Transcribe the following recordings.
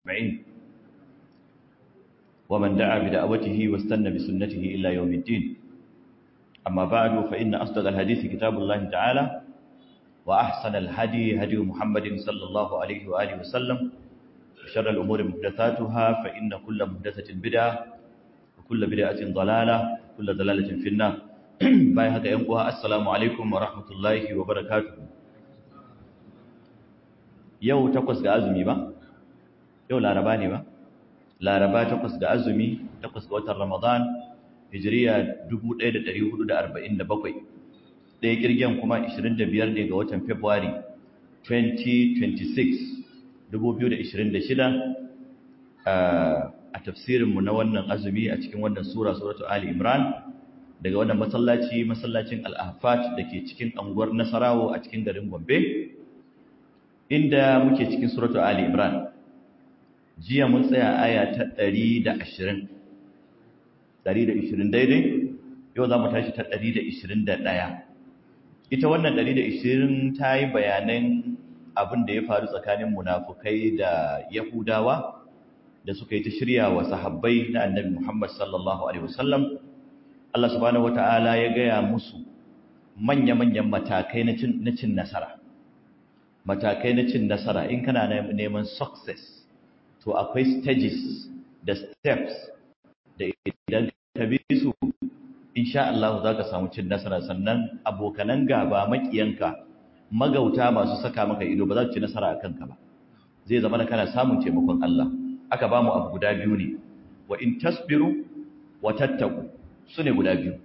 أجمعين ومن دعا بدعوته واستنى بسنته إلى يوم الدين أما بعد فإن أصدق الحديث كتاب الله تعالى وأحسن الهدي هدي محمد صلى الله عليه وآله وسلم وشر الأمور محدثاتها فإن كل محدثة بدعة وكل بدعة ضلالة وكل ضلالة في النار باي هكا ينقوها السلام عليكم ورحمة الله وبركاته يو تقص أزمي با يو لا رباني با لا ربا تقص أزمي تقص وتر رمضان hijiriya 1447 ɗaya kirgen kuma 25 ne ga watan february 2026 2026 a tafsirinmu na wannan azumi a cikin wannan sura suratu ali imran daga wannan masallaci masallacin al'afat da ke cikin anguwar nasarawo a cikin garin gombe inda muke cikin suratu ali imran jiya mun tsaya aya ta 120 120 daidai yau za mu tashi ta 121 ita wannan 120 ta yi bayanan abin da ya faru tsakanin munafukai da yahudawa da suka yi ta shirya wa sahabbai na annabi muhammad sallallahu alaihi wasallam Allah subhanahu wata'ala ya gaya musu manya-manyan matakai na cin nasara matakai na cin nasara in kana neman success to akwai stages da steps da idan ka bi su insha Allah za ka samu cin nasara sannan abokanan gaba makiyanka magauta masu saka maka ido ba za su ci nasara a kanka ba zai zama na kana samun taimakon Allah aka ba mu abu guda biyu ne wa in tasbiru wa tattaku su ne guda biyu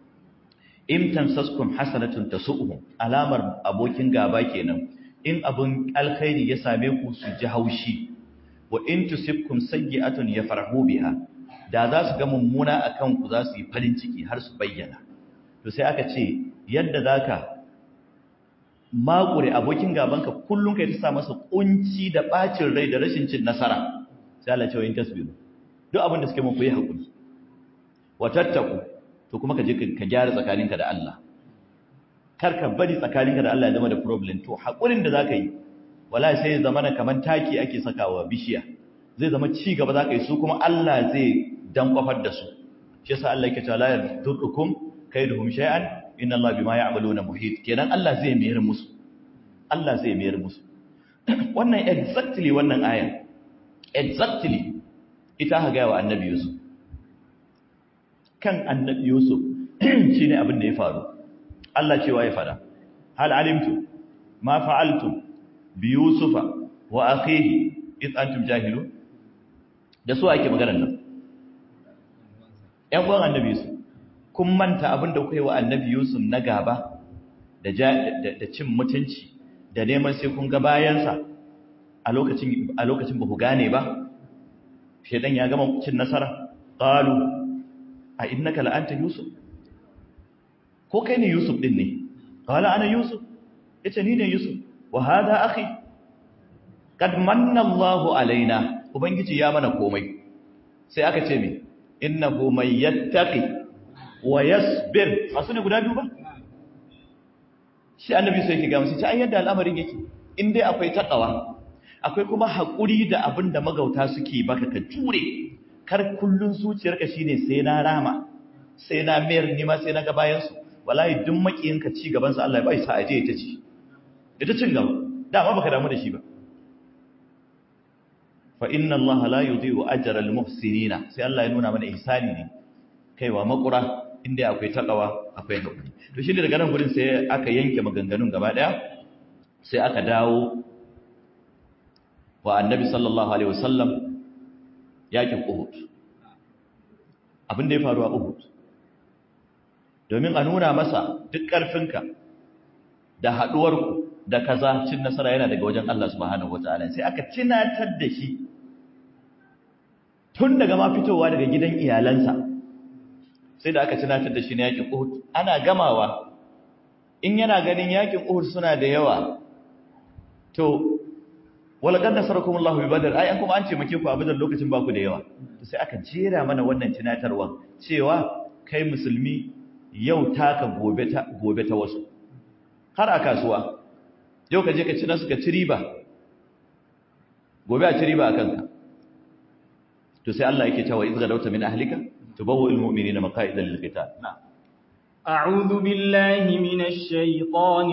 in tamsaskum hasanatun tasu'uhum alamar abokin gaba kenan in abun alkhairi ya same ku su ji haushi wa in tusibkum sayyi'atun yafrahu biha da za su ga mummuna a kanku za su yi farin ciki har su bayyana to sai aka ce yadda za ka makure abokin gabanka kullum ka yi ta sa masa kunci da ɓacin rai da rashin cin nasara sai Allah ce wa yin tasbiru duk abin da suke mun yi haƙuri wa tattaku to kuma ka je ka gyara tsakaninka da Allah kar ka bari tsakaninka da Allah ya zama da problem to haƙurin da za ka yi wala sai ya zama kamar taki ake sakawa bishiya zai zama ci gaba za ka yi su kuma Allah zai dan kwafar da su shi yasa Allah yake cewa la yadurrukum kaiduhum shay'an inna Allah bima ya'maluna muhit kenan Allah zai mayar musu Allah zai mayar musu wannan exactly wannan aya exactly ita ha ga wa annabi Yusuf kan annabi Yusuf shine abin da ya faru Allah cewa ya fada hal alimtu ma fa'altum bi yusufa wa akhihi id antum jahilun da su ake maganar nan ‘yan uwan annabi Yusuf, kun manta abin da kuka yi wa annabi Yusuf na gaba da cin mutunci da neman sai kun ga bayansa a lokacin ba ku gane ba? Shaidan ya gama cin nasara, ƙalu, a innaka la'anta Yusuf? Ko kai ne Yusuf ɗin ne? Ƙala ana Yusuf, ya ce ni ne Yusuf, wa hada akhi, kad manna Allahu alaina, Ubangiji ya mana komai, sai aka ce mai, innahu man yattaqi wa yasbir masu ne guda biyu ba shi annabi sai yake ga musu ta yadda al'amarin yake in dai akwai takawa akwai kuma hakuri da abin da magauta suke baka ka jure kar kullun zuciyarka shine sai na rama sai na mayar nima sai na ga bayan su wallahi duk makiyinka ci gaban sa Allah ya bai sa aje ita ci ita cin gaba dama baka damu da shi ba fa inna Allah la yudhi'u ajra al-muhsinina sai Allah ya nuna mana ihsani ne kaiwa makura inda akwai takawa akwai hakuri to shi daga nan gurin sai aka yanke maganganun gaba daya sai aka dawo wa annabi sallallahu alaihi wasallam yakin Uhud abin da ya faru a Uhud domin a nuna masa duk karfinka da haduwarku da kaza cin nasara yana daga wajen Allah subhanahu wataala sai aka tunatar da shi tun daga ma fitowa daga gidan iyalansa sai da aka tunatar da shi na yakin Uhud ana gamawa in yana ganin yakin Uhud suna da yawa to walaqad nasarakumullahu bi badr ai an kuma an ce make ku a badar lokacin ba ku da yawa to sai aka jera mana wannan tunatarwa cewa kai musulmi yau taka gobe ta gobe ta wasu har a kasuwa yau ka je ka ci nasu ka ci riba gobe a ci riba a kanka to sai Allah yake cewa idza gadawta min ahlika tubawwi'ul mu'minina maqa'ida lil qital na'am أعوذ بالله من الشيطان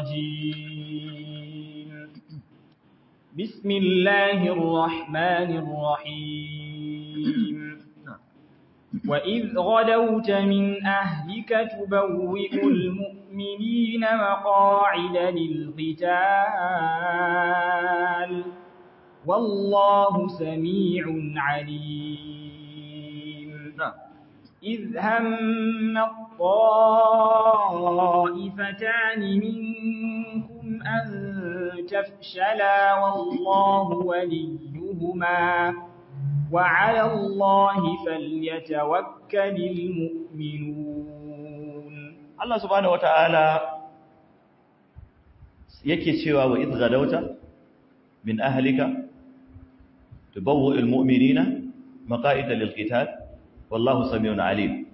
الرجيم بسم الله الرحمن الرحيم وإذ غدوت من أهلك تبوئ المؤمنين مقاعد للقتال والله سميع عليم إذ هم الطائفتان منكم أن تفشلا والله وليهما وعلى الله فليتوكل المؤمنون Allah subhanahu wata'ala yake cewa wa idh gadawta min ahlika tubawwi'ul mu'minina maqa'ida lil qital wallahu samiun alim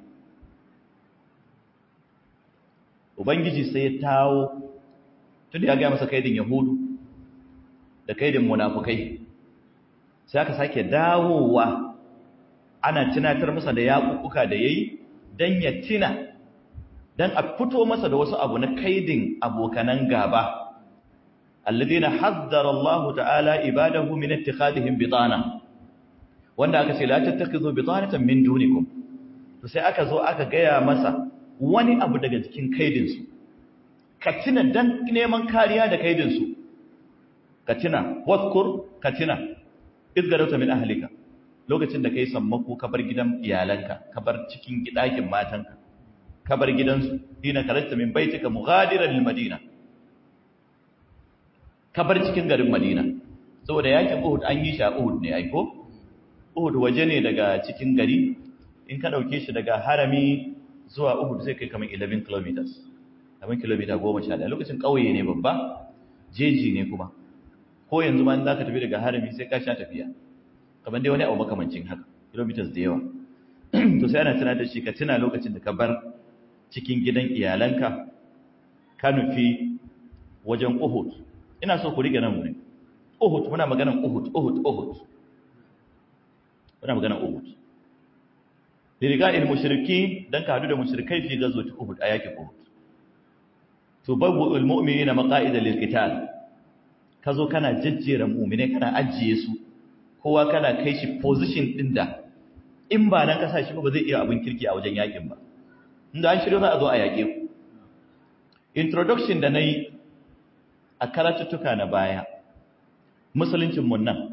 ubangiji sai ya tawo tunda ya ga masa kaidin yahudu da kaidin munafukai sai aka sake dawowa ana tunatar masa da yaƙuƙuka da yayi dan ya tina dan a fito masa da wasu abu na kaidin abokanan gaba alladina haddara Allah ta'ala ibadahu min ittikhadihim bitana wanda aka ce la tattakhidhu bitanatan min dunikum to sai aka zo aka gaya masa wani abu daga cikin kaidin su ka tina dan neman kariya da kaidin su ka tina wadhkur ka tina izgarauta min ahlika lokacin da kai sammako ka bar gidan iyalanka ka bar cikin gidakin matanka ka bar gidansu dina karanta min baitika mughadiran lil madina ka bar cikin garin madina saboda yakin uhud an yi shi a uhud ne aiko uhud waje ne daga cikin gari in ka dauke shi daga harami zuwa uhud zai kai kamar 11 kilometers kamar kilomita 11 lokacin kauye ne babba jeji ne kuma ko yanzu ma in za ka tafi daga harami sai ka sha tafiya kamar dai wani abu makamancin haka kilometers da yawa to sai ana tuna da shi ka tuna lokacin da ka bar cikin gidan iyalanka ka nufi wajen uhud ina so ku rike nan wurin uhud muna maganan uhud uhud uhud muna maganan uhud liriga'il mushriki dan ka hadu da mushrikai fi gazwati uhud a yakin uhud to babu almu'minina maqa'ida lilqital ka zo kana jajjera mu'mine kana ajiye su kowa kana kai shi position din da in ba nan kasa shi ba zai iya abin kirki a wajen yakin ba inda an shirya za a zo a yake ku introduction da nayi a karatuttuka na baya musuluncin mun nan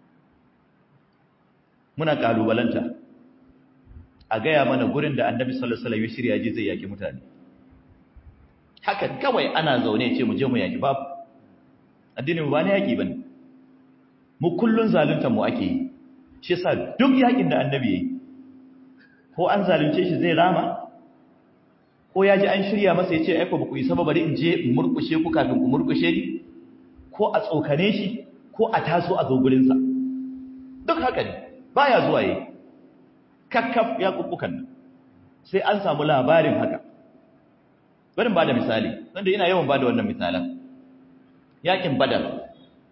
muna kalubalanta a gaya mana gurin da annabi sallallahu alaihi wasallam ya shirya ji zai yaki mutane haka kawai ana zaune ce mu je mu yaki babu addinin ba ne yaƙi ba ne mu kullun zalunta mu ake yi shi yasa duk yaƙin da annabi ya yi ko an zalunce shi zai rama ko ya ji an shirya masa ya ce aiko ba ku isa ba bari in je in murkushe ku kafin ku murkushe ni ko a tsokane shi ko a taso a zo gurinsa duk haka ne baya zuwa yi kakkaf ya kubbukan nan sai an samu labarin haka bari ba da misali wanda ina yawan ba da wannan misalan yakin badar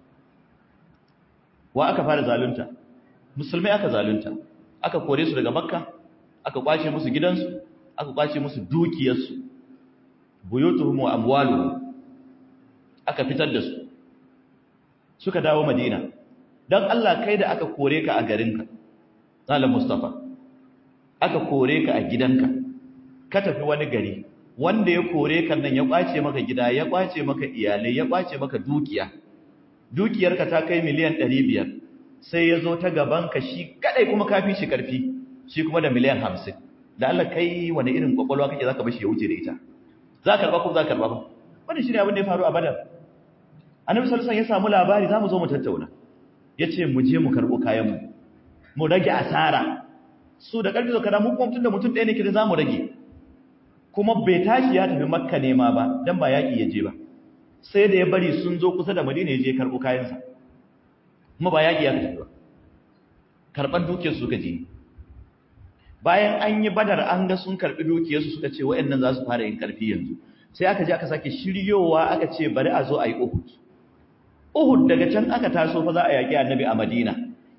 wa aka fara zalunta musulmai aka zalunta aka kore su daga makka aka kwace musu gidansu aka kwace musu dukiyarsu buyutuhum wa amwaluhum aka fitar da su suka dawo madina dan Allah kai da aka kore ka a garinka Malam Mustafa aka kore ka a gidanka ka tafi wani gari wanda ya kore kan nan ya kwace maka gida ya kwace maka iyalai ya kwace maka dukiya dukiyarka ta kai miliyan 500 sai ya zo ta gaban ka shi kadai kuma kafi shi karfi shi kuma da miliyan 50 da Allah kai wani irin kwakwalwa kake zaka bashi ya wuce da ita za ka karba ko za ka karba ba wannan shine abin da ya faru a Badar Annabi sallallahu alaihi wasallam ya samu labari zamu zo mu tattauna yace mu je mu karbo kayan mu mu rage asara su da karfi zo kada mu kuma tunda mutum ɗaya ne kida zamu rage kuma bai tashi ya tafi makka nema ba dan ba yaki ya je ba sai da ya bari sun zo kusa da madina ya je karɓo kayansa kuma ba yaki ya tafi ba karɓar dukiyar suka je bayan an yi badar an ga sun karɓi dukiyarsu suka ce wa'annan za su fara yin ƙarfi yanzu sai aka je aka sake shiryowa aka ce bari a zo a yi uhud uhud daga can aka taso fa za a yaƙi annabi a madina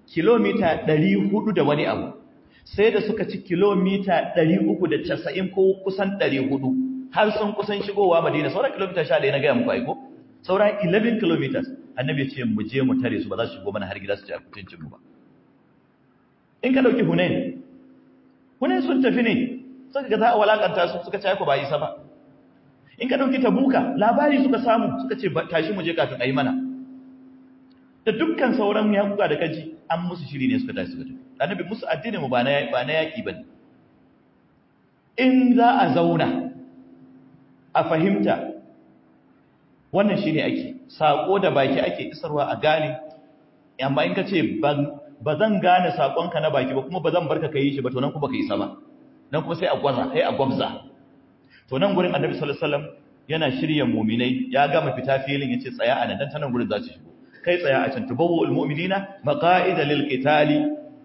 kilomita 400 da wani abu sai da suka ci kilomita 390 ko kusan 400 har sun kusan shigowa madina sauran kilomita 11 na gaya muku aiko sauran 11 kilometers annabi ya ce mu je mu tare su ba za su shigo mana har gida su ci abincin mu ba in ka dauki hunain hunain sun tafi ne suka ga za a walakanta su suka ci ku ba isa ba in ka dauki tabuka labari suka samu suka ce tashi mu je kafin ayi mana da dukkan sauran yakuka da kaji an musu shiri ne suka tashi suka tafi annabi musu addini mu ba na ba na yaki bane in za a zauna a fahimta wannan shine ake sako da baki ake isarwa a gane amma in ka ce ba zan gane sakonka na baki ba kuma ba zan barka kai shi ba to nan kuma ka yi sama nan kuma sai a gwaza sai a gwabza to nan gurin annabi sallallahu alaihi wasallam yana shirye mu'minai ya gama fita filin yace tsaya a nan dan tanan gurin za su shigo kai tsaya a can tubawul mu'minina maqa'ida lil qitali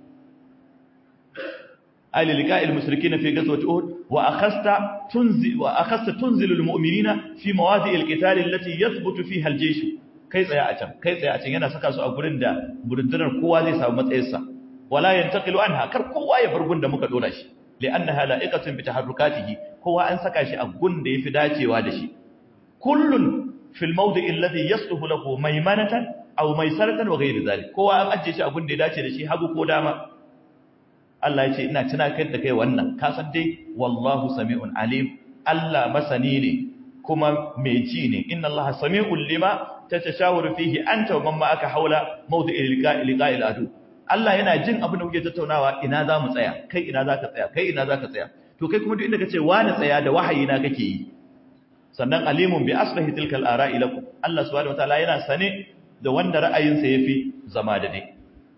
ali liqa'il mushrikeena fi ghazwati uhud wa akhasta tunzi wa akhasta tunzilu al mu'minina fi mawadi' al qital allati yathbutu fiha al jaysh kai tsaya a can kai tsaya a can yana saka su a gurin da burundunar kowa zai samu matsayinsa wala yantaqilu anha kar kowa ya bar gun da muka dora shi li'annaha la'iqatun bi taharrukatihi kowa an saka shi a gun da yafi dacewa da shi kullun fil mawdi'i alladhi yasluhu lahu maymanatan aw maysaratan wa ghayr dhalik kowa an ajje shi a gun da ya dace da shi hagu ko dama Allah ya ce ina tunakar da kai wannan ka san dai wallahu sami'un alim Allah masani ne kuma mai ji ne inna Allah sami'un lima tatashawuru fihi anta wa man ma'aka haula mawdi'i liqa'il adu Allah yana jin abin da kuke tattaunawa ina za mu tsaya kai ina za ka tsaya kai ina za ka tsaya to kai kuma duk inda kace wani tsaya da wahayi na kake yi sannan alimun bi aslahi tilkal ara'i lakum Allah subhanahu wataala yana sane da wanda ra'ayinsa yafi zama da dai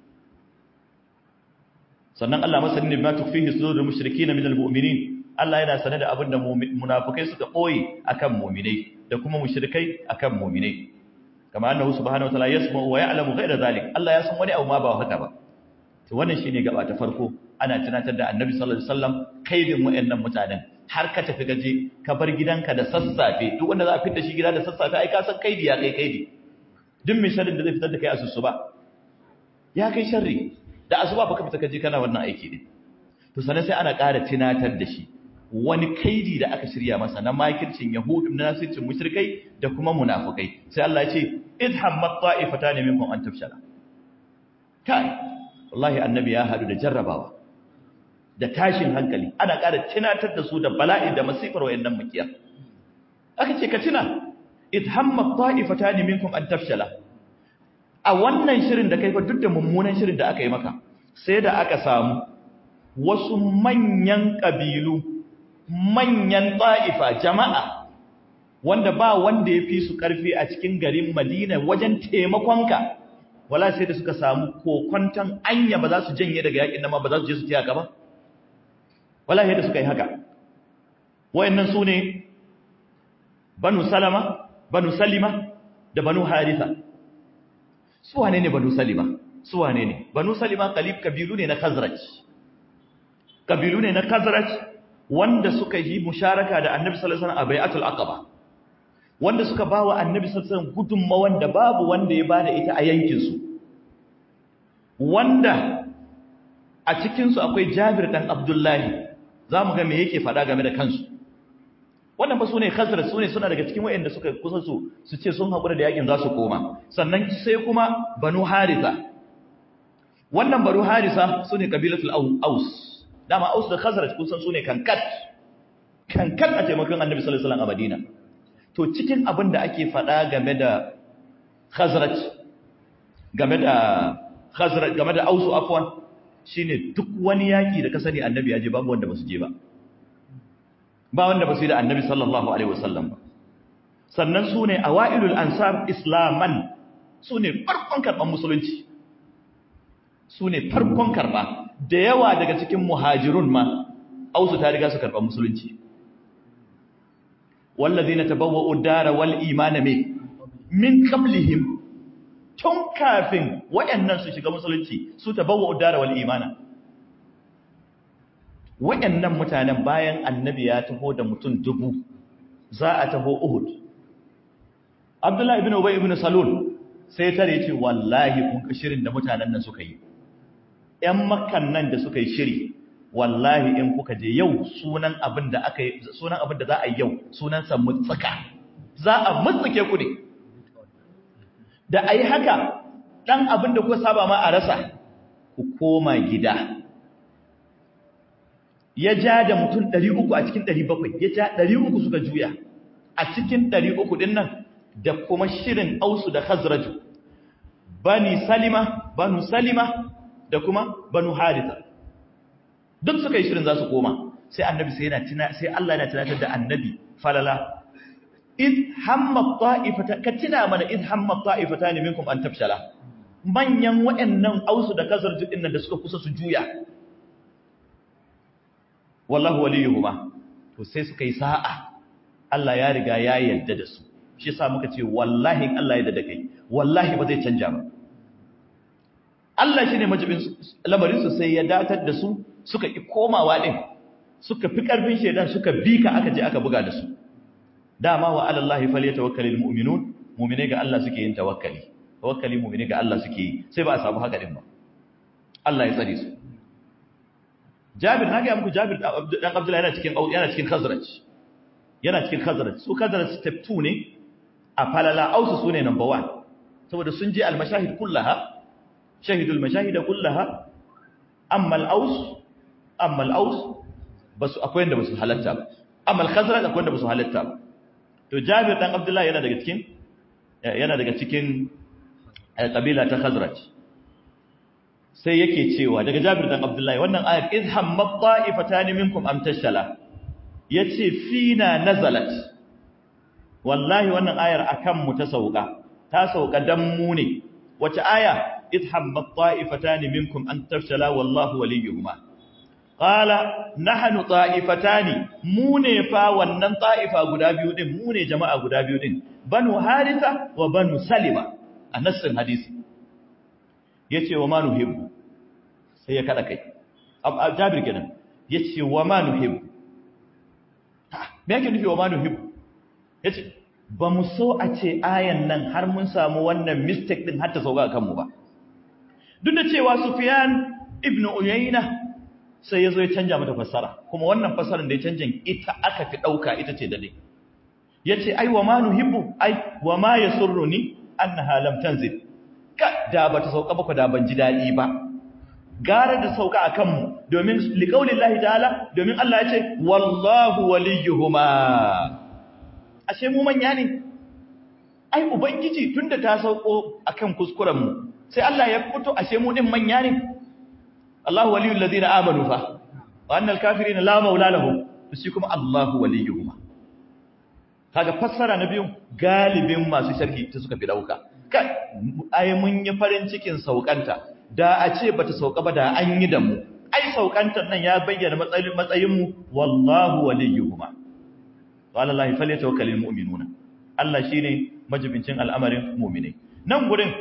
sannan Allah masani ne bima tukfihi sudurul mushrikeen min almu'minin Allah yana sane da abin da munafikai suka boye akan mu'minai da kuma mushrikai akan mu'minai kama annahu subhanahu wataala yasma'u wa ya'lamu ghayra zalik Allah ya san wani abu ma ba haka ba to wannan shine gaba ta farko ana tunatar da annabi sallallahu alaihi wasallam kaidin wayannan mutanen har ka tafi gaje ka bar gidanka da sassafe duk wanda za a fitar shi gida da sassafe ai ka san kaidi ya kai kaidi duk mai sharrin da zai fitar da kai asusu ba ya kai sharri da asuba baka fita kaje kana wannan aiki ne to sanan sai ana ƙara tunatar da shi wani kaidi da aka shirya masa na makircin yahudu na nasircin mushrikai da kuma munafukai sai Allah ya ce idhammat ta'ifatan minkum an tafshala kai wallahi annabi ya hadu da jarrabawa da tashin hankali ana ƙara tunatar da su da bala'i da masifar wayannan makiya aka ce ka tuna idhammat ta'ifatan minkum an tafshala a wannan shirin da kai fa duk da mummunan shirin da aka yi maka sai da aka samu wasu manyan kabilu manyan ta'ifa jama'a wanda ba wanda ya fi su ƙarfi a cikin garin Madina wajen taimakonka wala sai da suka samu kokwantan anya ba za su janye daga yakin nan ba za su je su tiya gaba wala sai da suka yi haka wayannan su ne banu salama banu salima da banu haritha su wane ne banu salima su wane ne banu salima kalib kabilu ne na khazraj kabilu ne na khazraj wanda suka yi musharaka da annabi sallallahu alaihi wasallam a bai'atul aqaba wanda suka bawa annabi sallallahu alaihi wasallam gudunmawan da babu wanda ya bada ita a yankin su wanda a cikin su akwai Jabir dan Abdullahi zamu ga me yake fada game da kansu wannan ba sune khazraj sune suna daga cikin wayanda suka kusa su su ce sun hakura da yakin za su koma sannan sai kuma banu haritha wannan banu harisa sune kabilatul aus dama aus da khazraj kun san su ne kankat kankat a taimakon annabi sallallahu alaihi wasallam a madina to cikin abin da ake faɗa game da khazraj game da khazraj game da ausu afwan shine duk wani yaki da ka sani annabi ya je babu wanda basu je ba ba wanda basu yi da annabi sallallahu alaihi wasallam ba sannan su ne awailul ansar islaman su ne farkon karɓar musulunci su ne farkon karɓa da yawa daga cikin muhajirun ma ausu ta riga su karɓar musulunci wallazi na tabawa udara wal imana me min qablihim tun kafin wayannan su shiga musulunci su tabawa udara wal imana wayannan mutanen bayan annabi ya taho da mutum dubu za a taho uhud abdullahi ibn ubay ibn salul sai tare ce wallahi kun ka shirin da mutanen nan suka yi 'yan makan nan da suka yi shiri wallahi in kuka je yau sunan abin da aka yi sunan abin da za a yi yau sunansa mutsuka za a mutsuke ku ne da a yi haka ɗan abin da kuka saba ma a rasa ku koma gida ya ja da mutum 300 a cikin 700 ya ja 300 suka juya a cikin 300 ɗin nan da kuma shirin ausu da khazraju bani salima banu salima da kuma banu haritha duk suka yi shirin za su koma sai annabi sai yana tuna sai Allah yana tunatar da annabi falala id hamma ta'ifata ka tuna mana id hamma ta'ifatan minkum an tafshala manyan waɗannan ausu da khazraju ɗin nan da suka kusa su juya wallahu waliyuhuma to sai suka yi sa'a Allah ya riga ya yarda da su shi yasa muka ce wallahi in Allah ya yarda da kai wallahi ba zai canja ba Allah shine majibin lamarin su sai ya datar da su suka ki komawa din suka fi karfin shedan suka bi ka aka je aka buga da su dama wa ala Allah falyatawakkalul mu'minun mu'mine ga Allah suke yin tawakkali tawakkali mu'mine ga Allah suke yi sai ba a samu haka din ba Allah ya tsare su Jabir na ga muku Jabir dan Abdullah yana cikin yana cikin Khazraj yana cikin Khazraj su Khazraj step 2 ne a falala Aus su ne number 1 saboda sun je al-mashahid kullaha shahidul mashahid kullaha amma al-Aus amma al-Aus basu akwai inda basu halatta ba amma al-Khazraj akwai inda basu halatta ba to Jabir dan Abdullah yana daga cikin yana daga cikin kabila ta Khazraj sai yake cewa daga Jabir dan Abdullahi wannan ayat izham matta'ifatan minkum am tashala yace fina nazalat wallahi wannan ayar akan mu ta sauka ta sauka dan mu ne wace aya izham matta'ifatan minkum an tashala wallahu waliyuhuma qala nahnu ta'ifatan mu ne fa wannan ta'ifa guda biyu din mu ne jama'a guda biyu din banu haritha wa banu salima a nassin hadisi yace wa ma nuhibbu sai ya kada kai jabir kenan yace wa ma nuhibbu me yake nufi wa ma nuhibbu yace ba mu so a ce ayan nan har mun samu wannan mistake din har ta sauka kan mu ba duk da cewa sufyan ibnu uyayna sai yazo ya canja mata fassara kuma wannan fassarar da ya canja ita aka fi dauka ita ce dade yace ai wa ma nuhibbu ai wa ma yasurruni annaha lam tanzil da ba ta sauka ba da ban ji daɗi ba gara da sauka a kanmu domin liƙaunin lahi ta'ala domin Allah ya ce wallahu waliyuhuma ashe mu manya ne ai ubangiji tunda ta sauko akan kuskurenmu sai Allah ya fito ashe mu din manya ne Allahu waliyul ladina amanu fa wa annal kafirin la maula lahum shi kuma Allahu waliyuhuma kaga fassara na biyu galibin masu sharhi ta suka fi dauka kai ai mun yi farin cikin saukanta da a ce bata sauka ba da an yi da mu ai saukantar nan ya bayyana matsayin matsayin mu wallahu waliyuhuma qala allahi falyatawakkalul mu'minuna Allah shine majibincin al'amarin mu'minai nan gurin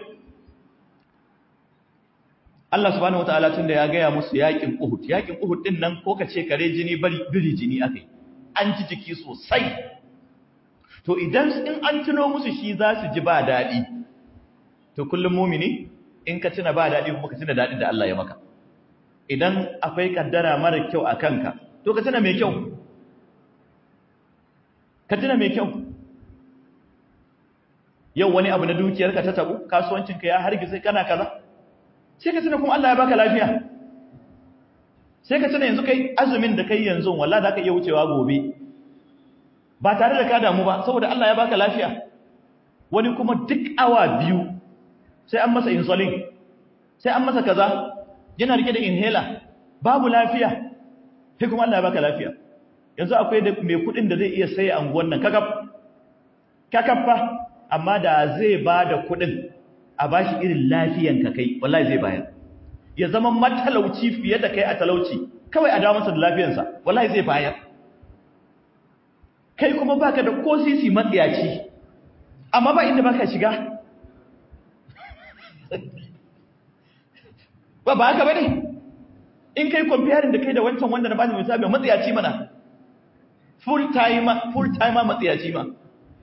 Allah subhanahu wataala tunda ya gaya musu yakin Uhud yakin Uhud din nan ko kace kare jini bari biri jini akai an ji jiki sosai to idan in an tuno musu shi za su ji ba dadi to kullum mumini in ka tuna ba daɗi kuma ka tuna daɗin da Allah ya maka idan akwai kaddara mara kyau a kanka to ka tuna mai kyau ka tuna mai kyau yau wani abu na dukiyarka ta tabu kasuwancinka ya hargitse kana kaza sai ka tuna kuma Allah ya baka lafiya sai ka tuna yanzu kai azumin da kai yanzu wallahi za ka iya wucewa gobe ba tare da ka damu ba saboda Allah ya baka lafiya wani kuma duk awa biyu sai an masa insulin sai an masa kaza yana rike da inhaler babu lafiya sai kuma Allah ya baka lafiya yanzu akwai da mai kudin da zai iya saye anguwan nan kakaf kakaffa amma da zai bada kudin a bashi irin lafiyan ka kai wallahi zai bayar ya zama matalauci fiye da kai a talauci kawai a dawo masa da lafiyansa wallahi zai bayar kai kuma baka da ko sisi matsiyaci amma ba inda baka shiga ba ba haka bane in kai comparing da kai da wancan wanda na bani misali matsiyaci mana full time full time matsiyaci ma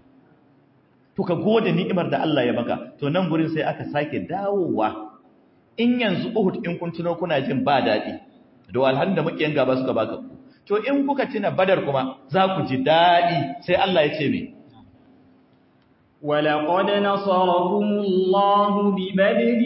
to ka gode ni'imar da Allah ya baka to nan gurin sai aka sake dawowa in yanzu Uhud in kun tuno kuna jin ba daɗi da walhan da mukiyan gaba suka baka ku to in kuka tuna Badar kuma za ku ji daɗi sai Allah ya ce me ولقد نصركم الله ببدر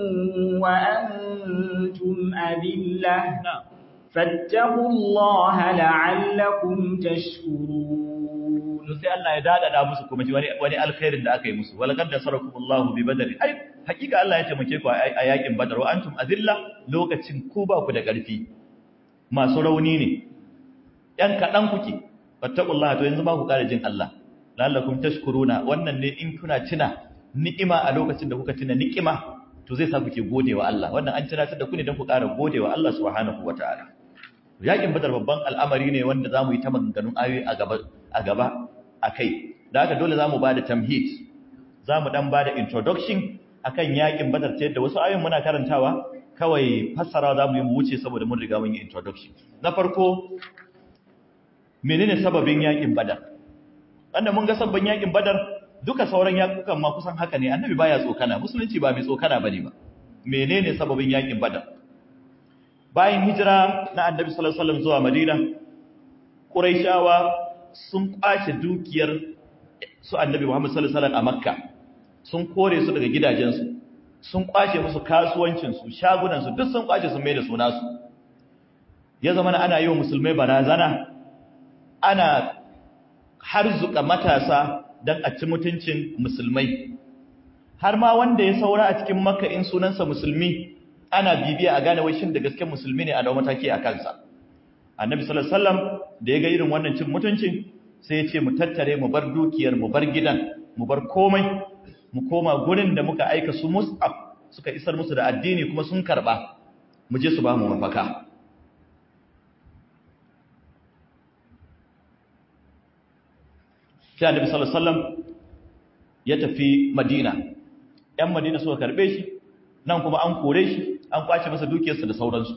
وأنتم أذلة فاتقوا الله لعلكم تشكرون sai Allah ya dadada musu kuma wani wani alkhairin da aka yi musu walaqad nasarakumullahu bi badr ai hakika Allah ya taimake ku a yakin badar wa antum azilla lokacin ku ba ku da karfi masu rauni ne yan kadan kuke fattaqullaha to yanzu ba ku kare jin Allah la'allakum tashkuruna wannan ne in kuna tuna ni'ima a lokacin da kuka tuna ni'ima to zai sa kuke godewa Allah wannan an tunatar da ku ne don ku ƙara godewa Allah subhanahu wataala yakin badar babban al'amari ne wanda zamu yi ta maganganun ayoyi a gaba a gaba akai da haka dole zamu bada tamhid zamu dan bada introduction akan yakin badar ta yadda wasu ayoyin muna karantawa kawai fassara zamu yi mu wuce saboda mun riga mun yi introduction na farko menene sababin yakin badar wanda mun ga sabbin yakin badar duka sauran yakukan ma kusan haka ne annabi baya tsokana musulunci ba mai tsokana bane ba menene sababin yakin badar bayan hijira na annabi sallallahu alaihi wasallam zuwa madina quraishawa sun kwace dukiyar su annabi muhammad sallallahu alaihi wasallam a makka sun kore su daga gidajensu sun kwace musu kasuwancin su shagunan su duk sun kwace sun mai da su nasu ya zama ana yi wa musulmai barazana ana harzuka matasa don a ci mutuncin musulmai har ma wanda ya saura a cikin makka in sunansa musulmi ana bibiya a gane shin da gaske musulmi ne a da mataki a kansa annabi sallallahu alaihi wasallam da ya ga irin wannan cin mutuncin sai ya ce mu tattare mu bar dukiyar mu bar gidan mu bar komai mu koma gurin da muka aika su mus'ab suka isar musu da addini kuma sun karba mu je su ba mu mafaka sai annabi sallallahu alaihi wasallam ya tafi madina yan madina suka karbe shi nan kuma an kore shi an kwace masa dukiyarsa da sauransu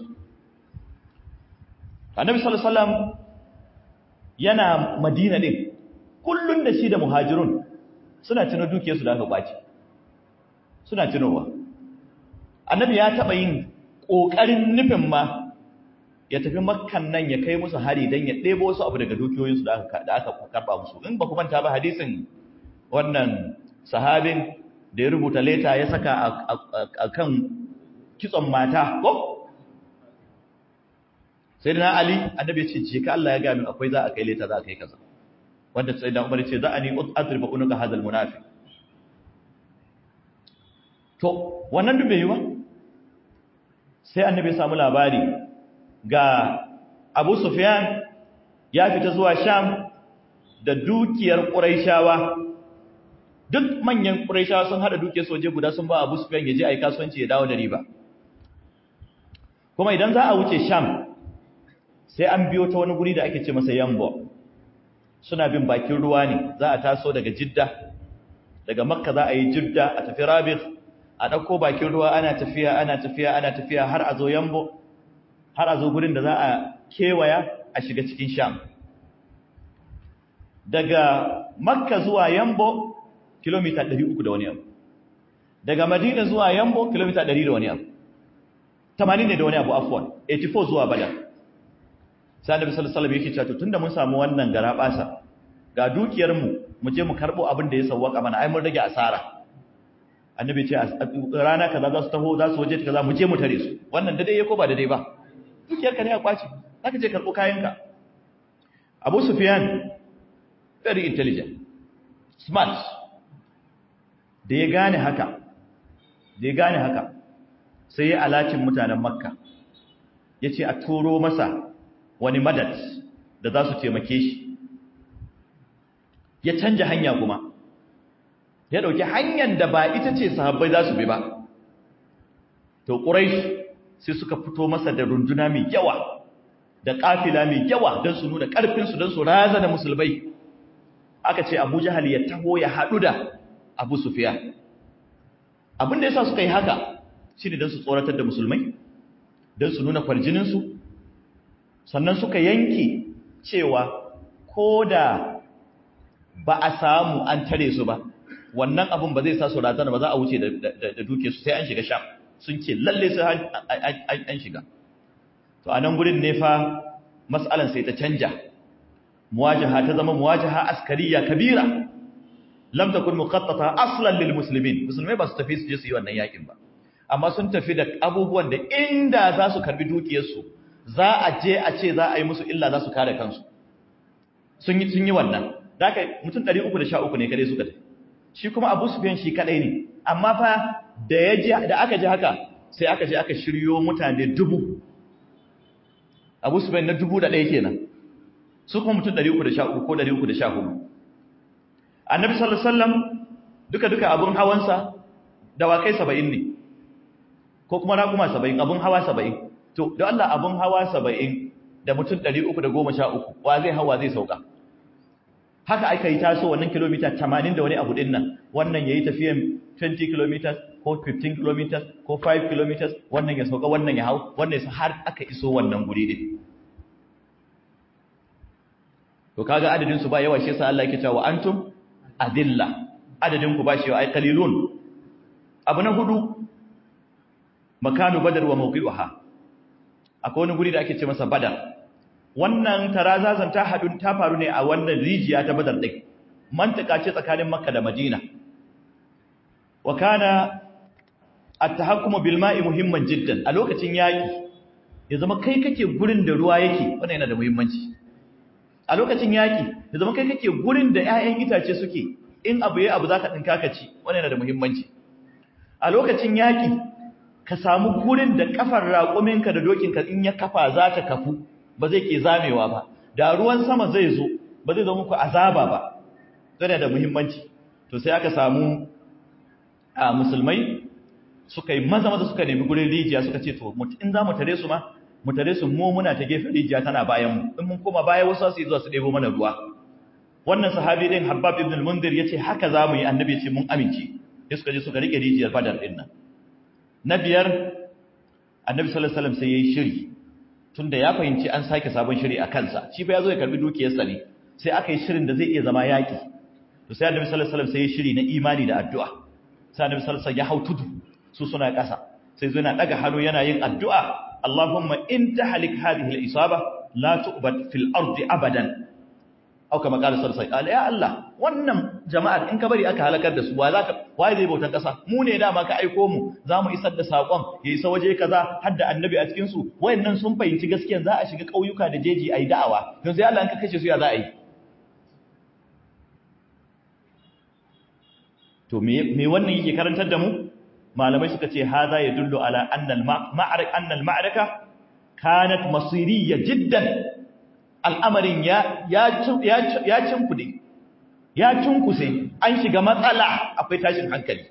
annabi sallallahu alaihi wasallam yana madina din kullun da shi da muhajirun suna tuno dukiyarsu da aka kwace suna tunowa annabi ya taba yin kokarin nufin ma ya tafi makkan nan ya kai musu hari don ya ɗebo wasu abu daga dukiyoyinsu da aka karɓa musu in ba ku manta ba hadisin wannan sahabin da ya rubuta leta ya saka a kan kitson mata ko sai da na ali annabi ce ce ka Allah ya gami akwai za a kai leta za a kai kaza wanda sai da umar ce za a ni azriba unuka hadal munafi to wannan duk bai yi ba sai annabi ya samu labari ga Abu Sufyan ya fita zuwa Sham da dukiyar Quraishawa duk manyan Quraishawa sun hada dukiyar soje guda sun ba Abu Sufyan ya je ai kasuwanci ya dawo da riba kuma idan za a wuce Sham sai an biyo ta wani guri da ake ce masa Yambo suna bin bakin ruwa ne za a taso daga Jidda daga Makka za a yi Jidda a tafi Rabigh a dauko bakin ruwa ana tafiya ana tafiya ana tafiya har a zo Yambo har a zo gurin da za a kewaya a shiga cikin sham daga makka zuwa yambo kilomita 300 da wani abu daga madina zuwa yambo kilomita 100 da wani abu 80 ne da wani abu afwan 84 zuwa badar sai annabi sallallahu alaihi wasallam yake cewa tunda mun samu wannan gara basa ga dukiyar mu mu je mu karbo abin da ya sawwaka mana ai mun rage asara annabi ce rana kaza za su taho za su waje kaza mu je mu tare su wannan da dai ya ko ba da dai ba dukiyarka ne a kwace zaka je karɓo kayanka Abu Sufyan very intelligent smart da ya gane haka da ya gane haka sai ya alacin mutanen Makka yace a turo masa wani madad da za su taimake shi ya canja hanya kuma ya dauki hanyar da ba ita ce sahabbai za su bi ba to quraish sai suka fito masa da runduna mai yawa da kafila mai yawa don su nuna ƙarfinsu don su razana musulmai aka ce abu jahal ya taho ya haɗu da abu sufiya abin da ya sa suka yi haka shi ne don su tsoratar da musulmai don su nuna kwarjininsu sannan suka yanke cewa ko da ba a samu an tare su ba wannan abin ba zai sa su razana ba za a wuce da duke su sai an shiga sham sun ce lalle sai an shiga to a nan gurin ne fa mas'alan sai ta canja muwajaha ta zama muwajaha askariya kabira lam takun muqattata aslan lil muslimin musulmai ba su tafi su je su yi wannan yakin ba amma sun tafi da abubuwan da inda za su karbi dukiyarsu za a je a ce za a yi musu illa za su kare kansu sun yi sun yi wannan da aka mutum 313 ne kadai suka tafi shi kuma Abu Sufyan shi kadai ne amma fa da ya ji da aka ji haka sai aka je aka shiryo mutane dubu Abu Sufyan na dubu da ɗaya kenan su kuma mutum 313 ko 314 Annabi sallallahu alaihi wasallam duka duka abun hawansa dawakai 70 ne ko kuma raƙuma 70 abun hawa 70 to da Allah abun hawa 70 da mutum 313 wa zai hawa zai sauka haka aka yi taso wannan kilomita 80 da wani abu din nan wannan yayi tafiyan 20 km ko 15 km ko 5 km wannan ya sauka wannan ya hau wannan ya har aka iso wannan guri din to kaga adadin su ba yawa shi yasa Allah yake cewa antum adilla adadin ku ba shi ai qalilun abu na hudu makanu badar wa mawqi'uha akwai wani guri da ake ce masa badar wannan tarazazan ta hadu ta faru ne a wannan rijiya ta badar din mantaka ce tsakanin makka da madina wa kana at-tahakkumu bil ma'i muhimman jiddan a lokacin yaki ya zama kai kake gurin da ruwa yake wannan yana da muhimmanci a lokacin yaki ya zama kai kake gurin da ƴaƴan itace suke in abu yayi abu zaka dinka ka ci wannan yana da muhimmanci a lokacin yaki ka samu gurin da kafar raƙuminka da dokinka in ya kafa za ta kafu ba zai ke zamewa ba da ruwan sama zai zo ba zai zo muku azaba ba yana da muhimmanci to sai aka samu a musulmai suka yi maza maza suka nemi gurin rijiya suka ce to in za mu tare su ma mu tare su mu muna ta gefen rijiya tana bayan mu in mun koma baya wasu su yi zuwa su ɗebo mana ruwa wannan sahabi din Habbab ibn al-Mundir yace haka za mu yi annabi yace mun amince sai suka je suka rike rijiyar Badar din nan na biyar annabi sallallahu alaihi wasallam sai yayi shiri tunda ya fahimci an sake sabon shiri a kansa shi fa yazo ya karbi dukiyarsa ne sai aka yi shirin da zai iya zama yaki to sai annabi sallallahu alaihi wasallam sai yayi shiri na imani da addu'a sai annabi sallallahu alaihi wasallam ya hau tudu su suna ƙasa sai zo yana daga hannu yana yin addu'a Allahumma in tahlik hadhihi al-isaba la tu'bad fil ardi abadan au kama qala sallallahu alaihi wasallam ya Allah wannan jama'ar in ka bari aka halakar da su wa zaka waye zai bautan kasa mu ne dama ka aiko mu zamu isar da sakon ya isa waje kaza har da annabi a cikin su wayannan sun fahimci gaskiya za a shiga kauyuka da jeji ayi da'awa don sai Allah in ka kashe su ya za a yi to me me wannan yake karantar da mu malamai suka ce haza yadullu ala anna al-ma'araka anna al-ma'araka kanat masiriyya jiddan al'amarin ya cinkude, ya cinkuse, an shiga matsala akwai tashin hankali.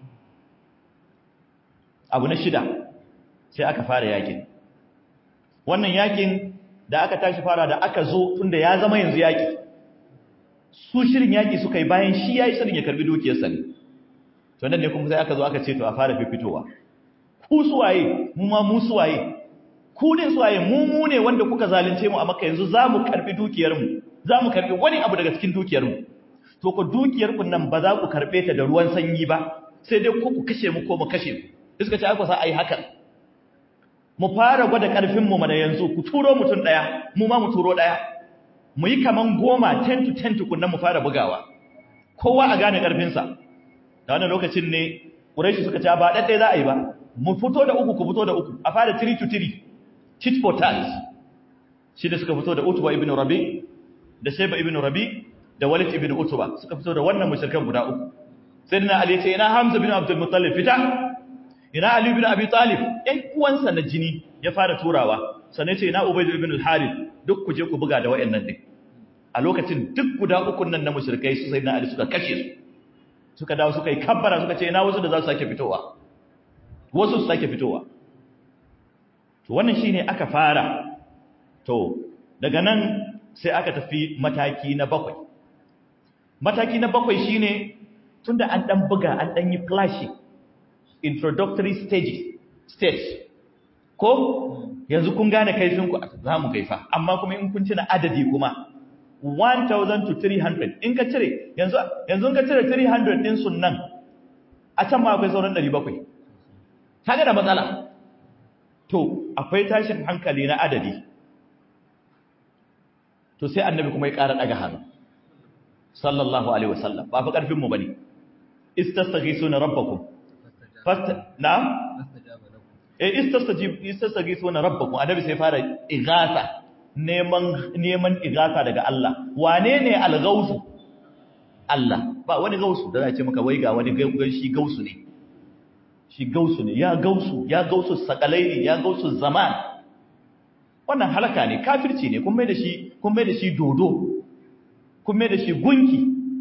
Abu na shida, sai aka fara yakin. Wannan yakin da aka tashi fara da aka zo tunda ya zama yanzu yaki. Su shirin yaki suka yi bayan shi ya yi shirin ya karbi dukiyarsa ne. To nan ne kuma sai aka zo aka ce to a fara fifitowa. Ku suwaye, mu ma mu suwaye, ku ne suwaye mu mu ne wanda kuka zalunce mu a maka yanzu za mu karbi dukiyarmu za mu karbi wani abu daga cikin dukiyarmu to ku dukiyarku nan ba za ku karbe ta da ruwan sanyi ba sai dai ku ku kashe mu ko mu kashe ku suka ce aka sa ai hakan mu fara gwada karfin mu mana yanzu ku turo mutum daya mu ma mu turo daya mu yi kaman goma 10 to 10 tukunna mu fara bugawa kowa a gane karfin sa da wannan lokacin ne Quraishi suka ce ba daddai za a yi ba mu fito da uku ku fito da uku a fara 3 to 3 tit for tat shi da suka fito da Utba ibn Rabi da Shayba ibn Rabi da Walid ibn Utba suka fito da wannan mushrikan guda uku sayyidina Ali ce ina Hamza ibn Abdul Muttalib fita ina Ali ibn Abi Talib ɗan uwansa na jini ya fara turawa sannan ce ina Ubayd ibn al-Harith duk ku je ku buga da wayannan din a lokacin duk guda uku nan na mushrikai su sayyidina Ali suka kashe su suka dawo suka yi kabbara suka ce ina wasu da za su sake fitowa wasu su sake fitowa to wannan shine aka fara to daga nan sai aka tafi mataki na bakwai mataki na bakwai shine tunda an dan buga an dan yi flashing introductory stage stage ko yanzu kun gane kaifin ku zamu kaifa amma kuma in kun tuna adadi kuma 1000 to 300 in ka cire yanzu yanzu ka cire 300 din sunnan a can ma akwai sauran 700 kaga da matsala to akwai tashin hankali na adadi to sai annabi kuma ya ƙara daga hannu sallallahu alaihi wasallam ba fa karfin mu bane istastaghisuna rabbakum fast na'am eh istastajib istastaghisuna rabbakum annabi sai fara ighatha neman neman ighatha daga Allah wane ne al-ghausu Allah ba wani gausu da za ce maka wai ga wani shi gausu ne shi gausu ne ya gausu ya gausu sakalaini ya gausu zaman wannan halaka ne kafirci ne kun mai da shi kun mai da shi dodo kun mai da shi gunki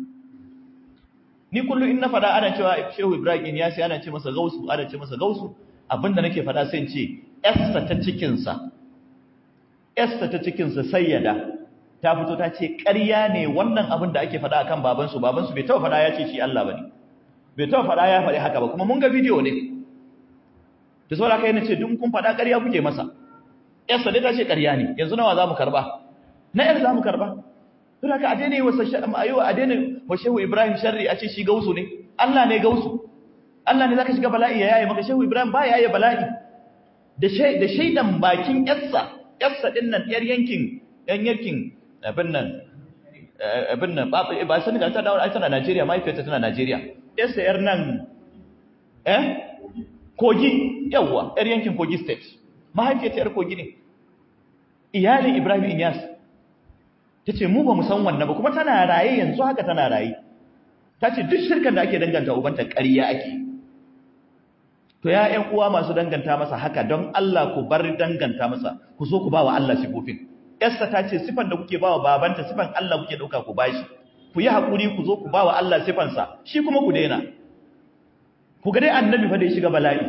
ni kullu in na fada ana cewa Shehu Ibrahim ya sai ana ce masa gausu ana ce masa gausu abinda nake fada sai in ce Esther ta cikin sa Esther ta cikin sa sayyada ta fito ta ce ƙarya ne wannan abin da ake fada akan babansu babansu bai taɓa fada ya ce shi Allah bane bai taɓa fada ya faɗi haka ba kuma mun ga bidiyo ne da saboda kai nace duk kun fada ƙarya kuke masa Esther dai ta ce ƙarya ne yanzu nawa zamu karba na yar zamu karba to haka a daina wasa ayo a daina wa shehu Ibrahim sharri a ce shi gausu ne Allah ne gausu Allah ne zaka shiga bala'i ya yaye maka shehu Ibrahim ba yaye bala'i da da shaidan bakin yarsa yarsa din nan yar yankin yan yankin abin nan abin nan ba ba sani ga ta dawo ai tana Najeriya mahaifiyarta tana Najeriya yarsa yar nan eh kogi yawa yar yankin kogi state mahaifiyarta yar kogi ne iyalin Ibrahim Inyas tace mu ba mu san wannan ba kuma tana raye yanzu haka tana raye tace duk shirkan da ake danganta ubanta ƙarya ake to ya ƴan uwa masu danganta masa haka don Allah ku bar danganta masa ku so ku ba wa Allah sifofin Esther ta ce sifan da kuke bawa babanta sifan Allah kuke dauka ku bashi ku yi hakuri ku zo ku bawa Allah sifansa shi kuma ku daina ku ga dai annabi fa da ya shiga bala'i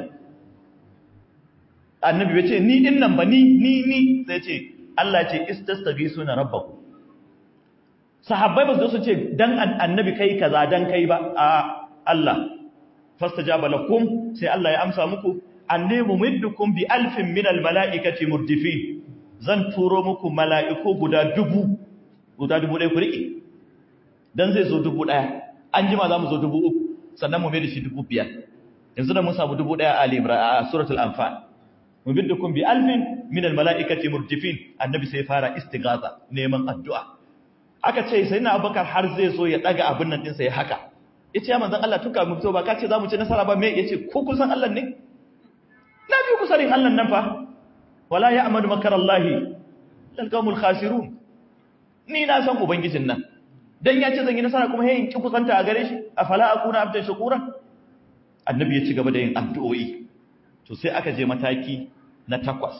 annabi bai ce ni din nan ba ni ni ni sai ce Allah ce istastabisuna rabbakum sahabbai ba su su ce dan annabi kai kaza dan kai ba a Allah fastajaba lakum sai Allah ya amsa muku anni mumiddukum bi alfin min almalaikati murdifin zan turo muku mala'iku guda dubu guda dubu ɗaya ku riƙe don zai zo dubu ɗaya an jima za mu zo dubu uku sannan mu mai da shi dubu biyar yanzu da mun samu dubu ɗaya a limra a suratul anfal mu bi dukkan bi alfin min almala'ikati murtifin annabi sai fara istighatha neman addu'a aka ce sai na abubakar har zai zo ya daga abin nan ɗinsa ya haka yace ya manzon Allah tuka mu fito ba ka ce za mu ci nasara ba me yace ko kun san Allah ne na bi ku sanin Allah nan fa wala ya amadu makarallahi lalqamul khasirun ni na san ubangijin nan dan ya ce zan yi nasara kuma yayin ki kusanta a gare shi afala akuna abdan shakura annabi ya ci gaba da yin addu'o'i to sai aka je mataki na takwas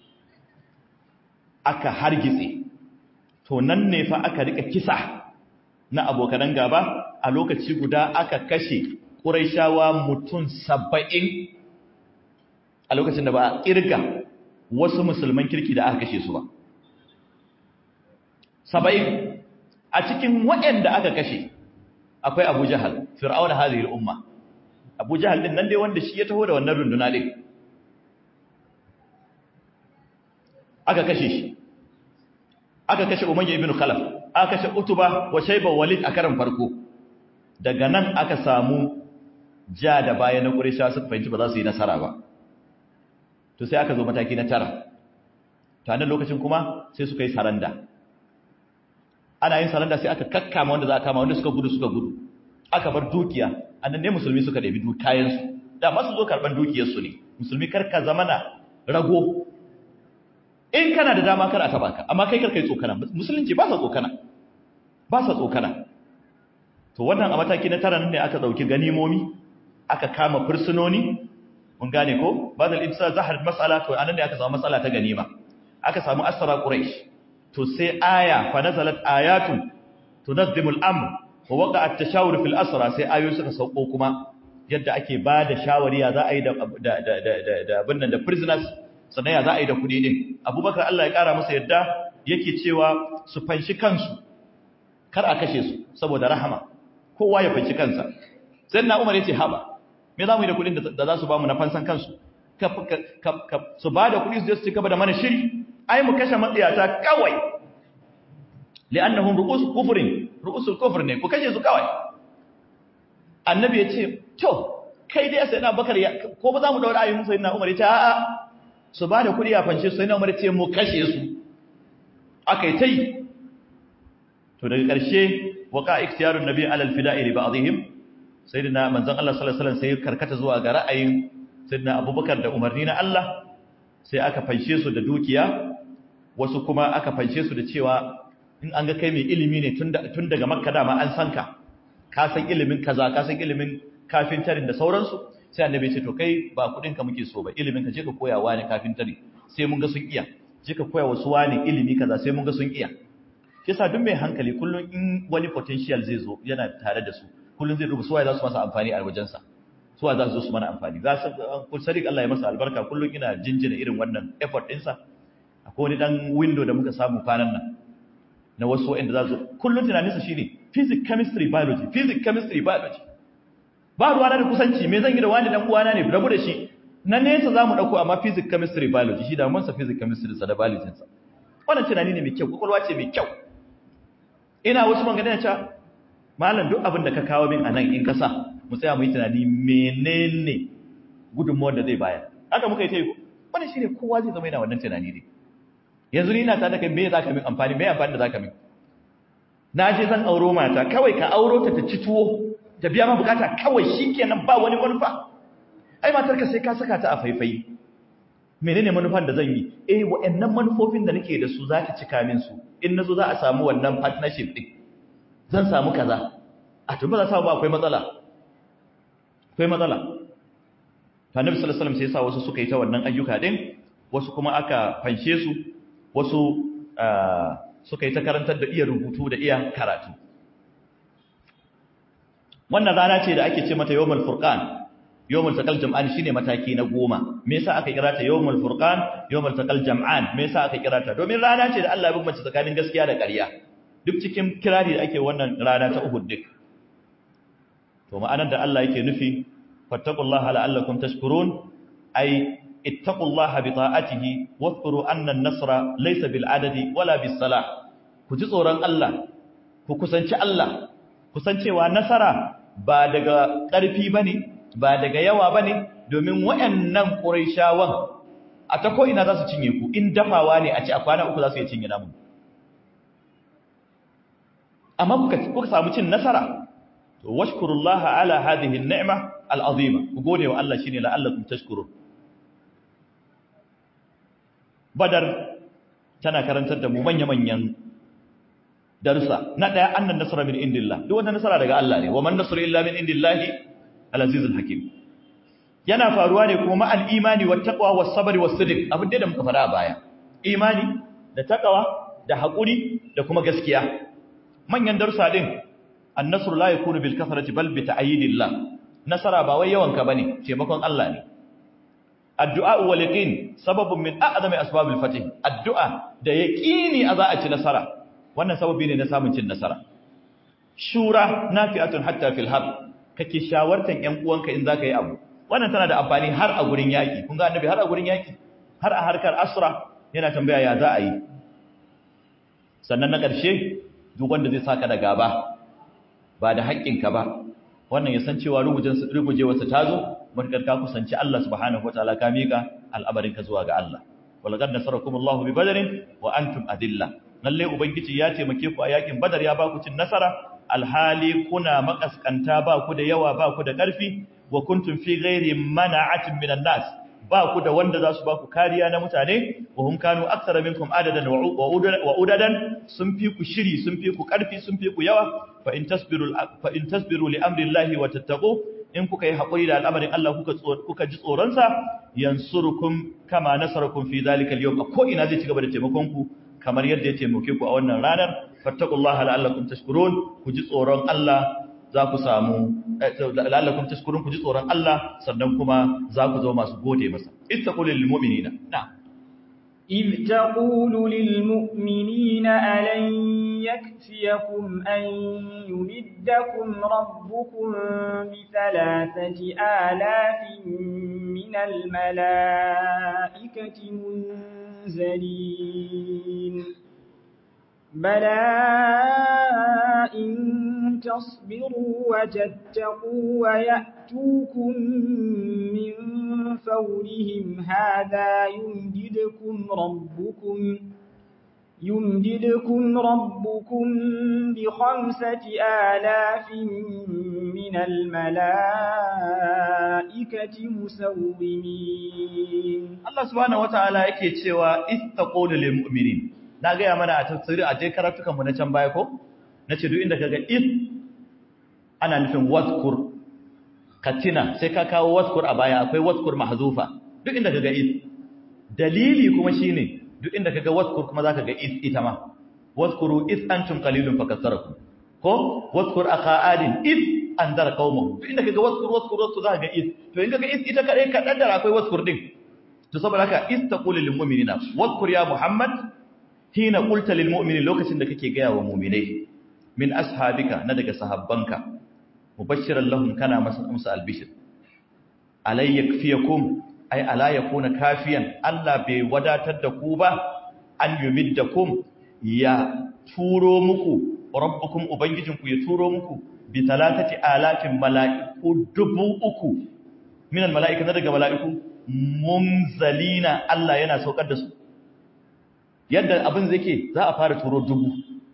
aka hargitse to nan ne fa aka rika kisa na abokan gaba a lokaci guda aka kashe quraishawa mutum 70 a lokacin da ba a kirga wasu musulman kirki da aka kashe su ba saba'in a cikin waɗanda aka kashe akwai abu jahal fir'aun hadhihi al-umma abu jahal din nan dai wanda shi ya taho da wannan runduna din aka kashe shi aka kashe umayya ibn khalaf aka kashe utuba wa shayba walid a karan farko daga nan aka samu ja da baya na quraysha suka fahimci ba za su yi nasara ba to sai aka zo mataki na tara ta nan lokacin kuma sai suka yi saranda ana yin saranda sai aka kakkama wanda za a kama wanda suka gudu suka gudu aka bar dukiya annan ne musulmi suka ɗabi kayansu da masu zo karɓar dukiyarsu ne musulmi karka zamana rago in kana da dama kar a taba ka amma kai karka yi tsokana musulunci ba sa tsokana ba sa tsokana to wannan a mataki na tara ne aka ɗauki ganimomi aka kama fursunoni mun gane ko badal ibsa zahar mas'ala to anan ne aka samu mas'ala ta ganima aka samu asra quraish to sai aya fa nazalat ayatun tunazzimu al-amr wa waqa at-tashawur fil asra sai ayoyi suka sauko kuma yadda ake ba da shawari ya za a yi da da da da abin nan da prisoners sannan ya za a yi da kudi din abubakar Allah ya kara masa yadda yake cewa su fanshi kansu kar a kashe su saboda rahama kowa ya fanshi kansa sai na umar yace haba me za mu yi da kudin da za su ba mu na fansan kansu su ba da kudi su je su ci gaba da mana shiri ai mu kashe matsiyata kawai li'annahum ru'us kufrin ru'usul kufr ne ku kashe su kawai annabi yace to kai dai sai na bakar ko ba za mu daura ayyukan sai na umar ya ce a'a su ba da kuɗi a fanshe sai na umar ya ce mu kashe su aka yi ta yi to daga ƙarshe waka ikhtiyarun nabi alal fida'i li ba'dihim sayyidina manzon Allah sallallahu alaihi wasallam sai karkata zuwa ga ra'ayin sayyidina Abubakar da umarni na Allah sai aka fanshe su da dukiya wasu kuma aka fanshe su da cewa in an ga kai mai ilimi ne tun daga Makka dama an san ka ka san ilimin kaza ka san ilimin kafintarin da sauransu sai annabi ya ce to kai ba kudin ka muke so ba ilimin ka je ka koya wani kafintari sai mun ga sun iya je ka koya wasu wani ilimi kaza sai mun ga sun iya kisa duk mai hankali kullum in wani potential zai zo yana tare da su kullum zai duba suwaye za su masa amfani a wajensa suwaye za su zo su mana amfani za su kun sadiq Allah ya masa albarka kullum ina jinjina irin wannan effort ɗinsa akwai wani dan window da muka samu kwanan nan na wasu wa'anda za su kullum tunaninsa shine physics chemistry biology physics chemistry biology ba ruwa na da kusanci me zan yi da wani dan uwana ne rabu da shi na nesa za mu ɗauko amma physics chemistry biology shi da mansa physics chemistry sa da biology sa wannan tunani ne mai kyau kwakwalwa ce mai kyau ina wasu magana cewa malam duk abin da ka kawo min anan in kasa mu tsaya mu yi tunani menene gudunmuwar da zai bayar haka muka yi ta yi wannan shine kowa zai zama yana wannan tunani ne yanzu ni ina ta da kai me zaka min amfani me amfani da zaka min na je zan auro mata kawai ka auro ta ta ci tuwo ta biya ma bukata kawai shikenan ba wani manufa ai matar ka sai ka saka ta a faifai menene manufan da zan yi eh wa'annan manufofin da nake da su za ta cika min su in nazo za a samu wannan partnership din zan samu kaza a to ba za samu ba akwai matsala akwai matsala to annabi sallallahu alaihi wasallam sai ya sa wasu suka yi ta wannan ayyuka din wasu kuma aka fanshe su wasu suka yi ta karantar da iya rubutu da iya karatu wannan rana ce da ake ce mata yawmul furqan yawmul taqal jam'an shine mataki na goma me yasa aka kira ta yawmul furqan yawmul taqal jam'an me yasa aka kira ta domin rana ce da Allah ya bambance tsakanin gaskiya da ƙarya duk cikin kirari da ake wannan rana ta Uhud duk to ma'anar da Allah yake nufi fattaqullaha la'allakum tashkurun ay ittaqullaha bi ta'atihi wadhkuru anna an-nasra laysa bil adadi wala bis salah ku ji tsoron Allah ku kusanci Allah kusancewa nasara ba daga ƙarfi bane ba daga yawa ba ne domin waɗannan ƙuraishawan a ta ko'ina za su cinye ku in dafawa ne a ci a kwana uku za su yi cinye namun amma kuka samu cin nasara to washkurullaha ala hadhihi ni'ma al'azima ku gode wa Allah shine la'allakum tashkurun badar tana karantar da mu manya-manyan darussa na daya annan nasara min indillah duk wanda nasara daga Allah ne wa man nasru illa min indillahi al-azizul hakim yana faruwa ne kuma ma'al imani wat taqwa was sabri was sidq abin da muka fara a baya imani da taqwa da hakuri da kuma gaskiya manyan darussa din an-nasru la yakunu bil kathrati bal bi ta'yidillah nasara ba wai yawanka bane taimakon Allah ne addu'a wal yaqin sababun min a'zami asbabil fath addu'a da yaqini a za a ci nasara wannan sababi ne na samun cin nasara shura nafi'atun hatta fil harb kake shawartan ƴan uwanka in zaka yi abu wannan tana da amfani har a gurin yaki kun ga annabi har a gurin yaki har a harkar asra yana tambaya ya za a yi sannan na ƙarshe duk wanda zai saka da gaba ba da haƙƙinka ba wannan ya san cewa rugujewarsa ta zo matakar ka kusanci Allah subhanahu wataala ka mika al'amarinka zuwa ga Allah walaqad nasarakumullahu bi badrin wa antum adilla lalle ubangiji ya taimake ku a yakin badar ya ba ku cin nasara alhali kuna makaskanta ba ku da yawa ba ku da ƙarfi wa kuntum fi ghairi mana'atin minan nas ba ku da wanda za su ba ku kariya na mutane wa hum kanu aktsara minkum adadan wa udadan sun fi ku shiri sun fi ku ƙarfi sun fi ku yawa fa in tasbiru fa in tasbiru li amri llahi wa tattaqu in kuka yi hakuri da al'amarin Allah kuka kuka ji tsoron sa yansurukum kama nasarakum fi dhalika al-yawm ko ina zai ci gaba da taimakon ku kamar yadda ya taimake ku a wannan ranar fattaqullaha la'allakum tashkurun ku ji tsoron Allah za ku samu la'allakum tashkurun ku ji tsoron Allah sannan kuma za ku zama masu gode masa ittaqul lil mu'minina na'am إذ تقول للمؤمنين ألن يكفيكم أن يمدكم ربكم بثلاثة آلاف من الملائكة منزلين بلى إن تصبروا وتتقوا ويأتوكم من فورهم هذا يمددكم ربكم يمددكم ربكم بخمسة آلاف من الملائكة مسومين Allah subhanahu wataala yake cewa istaqulu lil mu'minin na ga mana a tafsiri a je karatukan mu na can baya ko nace duk inda kaga is ana nufin wadhkur katina sai ka kawo wadhkur a baya akwai wadhkur mahzufa duk inda kaga is dalili kuma shine duk inda kaga wadhkur kuma zaka ga is ita ma wadhkuru is antum qalilun fakatharakum ko wadhkur akha adin is andara qaumahu duk inda kaga wadhkur wadhkur wadhkur zaka ga is to in kaga is ita kadai ka daddara akwai wadhkur din to saboda haka istaqulu lil mu'minina wadhkur ya muhammad hina qulta lil mu'minin lokacin da kake gaya wa mu'minai min ashabika na daga sahabbanka mubashiran lahum kana masa musu albishir alay yakfiyakum ay ala yakuna kafiyan Allah bai wadatar da ku ba an yumiddakum ya turo muku rabbukum ubangijinku ya turo muku bi talatati alafin mala'iku dubu uku min almala'ika na daga mala'iku munzalina Allah yana saukar da su yadda abin zai ke za a fara turo dubu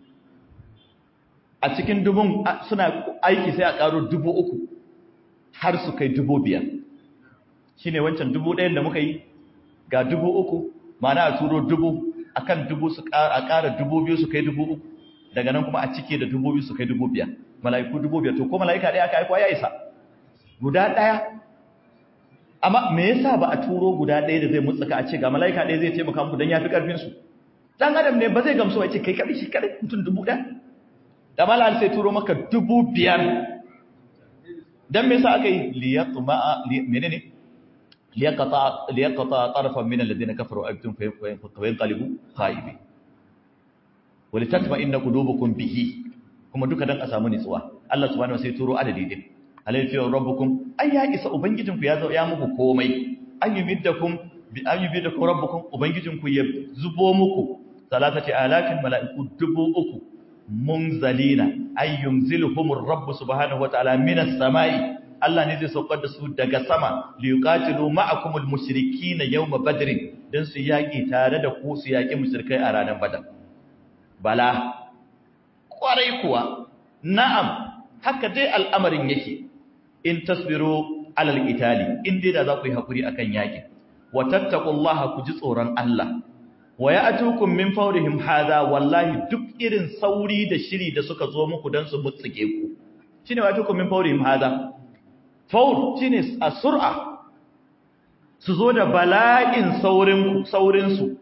a cikin dubun suna aiki sai a ƙaro dubu uku har su kai dubu biyar shi ne wancan dubu ɗayan da muka yi ga dubu uku mana a turo dubu a kan dubu su a ƙara dubu biyu su kai dubu uku daga nan kuma a cike da dubu biyu su kai dubu biyar mala'iku dubu biyar to ko mala'ika ɗaya aka aiko ya isa guda ɗaya amma me yasa ba a turo guda ɗaya da zai mutsuka a ce ga mala'ika ɗaya zai taimaka muku don ya fi ƙarfinsu dan adam ne ba zai gamsu ya ce kai kaɗai shi kaɗai mutum dubu ɗaya da malal sai turo maka dubu biyar dan me yasa aka yi liyaqma menene liyaqata liyaqata tarafan min alladhina kafaru abtum fa yanqalibu khaibi walitatma inna qulubukum bihi kuma duka dan a samu nitsuwa Allah subhanahu wa sai turo adadi din alayhi rabbukum ay ya isa ubangijinku ya zo ya muku komai ayyumiddakum bi ayyumiddakum rabbukum ubangijinku ya zubo muku salatati alafin mala'iku dubu uku munzalina ay yunziluhumur rabb subhanahu wataala minas samai Allah ne zai saukar da su daga sama li yuqatilu ma'akumul mushrikeena yawma badrin dan su yaki tare da ku su yaki mushrikai a ranar badar bala kwarai kuwa na'am haka dai al'amarin yake in tasbiru alal qitali in dai da za ku yi hakuri akan yaki wa tattaqullaha ku ji tsoron Allah wa ya'tukum min fawrihim hadha wallahi duk irin sauri da shiri da suka zo muku dan su mutsike ku shine wa ya'tukum min fawrihim hadha fawr shine as-sur'a su zo da bala'in saurin ku saurin su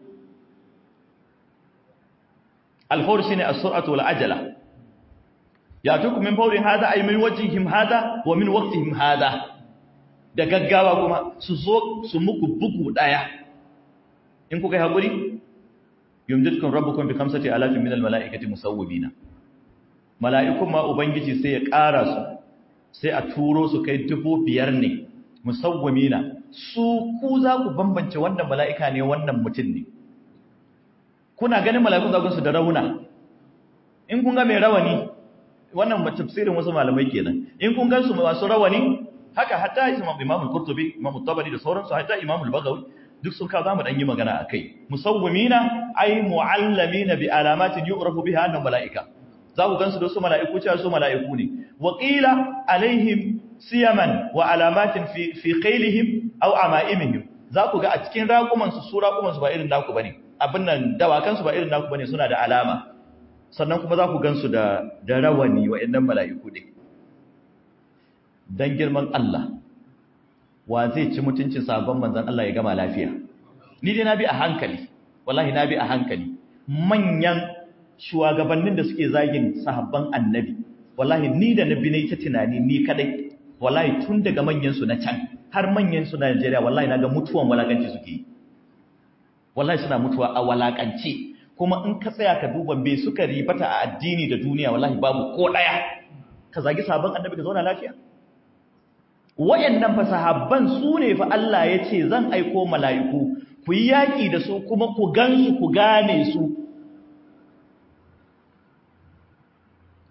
al-fawr shine as-sur'atu wal ajala ya'tukum min fawrihim hadha ay min wajhihim hadha wa min waqtihim hadha da gaggawa kuma su zo su muku bugu daya in kuka yi haƙuri yumdidkum rabbukum bi khamsati alafin minal mala'ikati musawwibina mala'ikun ma ubangiji sai ya ƙara su sai a turo su kai dubu biyar ne musawwimina su ku za ku bambance wannan mala'ika ne wannan mutum ne kuna ganin mala'ikun zagon su da rauna in kun ga mai rawani wannan tafsirin wasu malamai kenan in kun gan su masu rawani haka hatta imam al-qurtubi imam at-tabari da sauransu hatta imam al-bagawi duk sun kawo zamu dan yi magana akai musawwimina ay muallamina bi alamatin yu'rafu biha annahum malaika za ku gansu da su malaiku cewa su malaiku ne wa qila alaihim siyaman wa alamatin fi fi qailihim aw amaimihim za ku ga a cikin raƙuman su su raƙuman su ba irin naku bane abin nan dawakan su ba irin naku bane suna da alama sannan kuma za ku gansu da da rawani wa'annan malaiku ne dan girman Allah wa zai ci mutuncin sabon manzan Allah ya gama lafiya ni dai na bi a hankali wallahi na bi a hankali manyan shugabannin da suke zagin sahabban annabi wallahi ni da nabi ne ta tunani ni kadai wallahi tun daga manyan su na can har manyan su na Najeriya wallahi naga mutuwan walakanci suke wallahi suna mutuwa a walakanci kuma in ka tsaya ka duba bai suka ribata a addini da duniya wallahi babu ko daya ka zagi sabon annabi ka zauna lafiya wayannan fa sahabban su ne fa Allah ya ce zan aiko mala'iku ku yi yaƙi da su kuma ku gansu ku gane su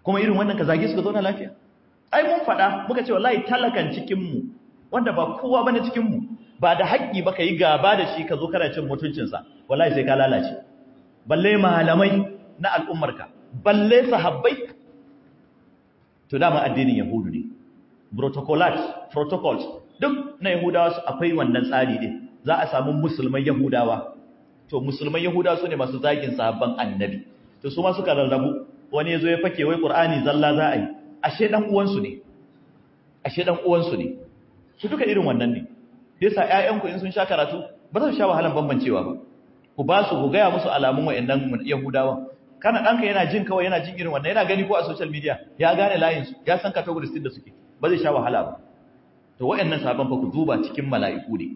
kuma irin wannan ka zage su ka zauna lafiya ai mun faɗa muka ce wallahi talakan cikin mu wanda ba kowa bane cikin mu ba da haƙƙi ba ka yi gaba da shi ka zo kana cin mutuncinsa wallahi sai ka lalace balle malamai na al'ummarka balle sahabbai to dama addinin yahudu ne protocolat protocols duk na yahudawa su akwai wannan tsari din za a samu musulman yahudawa to musulman yahudawa su ne masu zagin sahabban annabi to su ma suka rarrabu wani ya zo ya fake wai qur'ani zalla za a yi ashe dan uwansu ne ashe dan uwansu ne su duka irin wannan ne yasa ƴaƴanku in sun sha karatu ba za su sha wahalan bambancewa ba ku ba su ku gaya musu alamun wa'annan yahudawan kana ɗanka yana jin kawai yana jin irin wannan yana gani ko a social media ya gane layin su ya san categories din da suke ba zai sha wahala ba to wa'annan sabon fa ku duba cikin mala'iku ne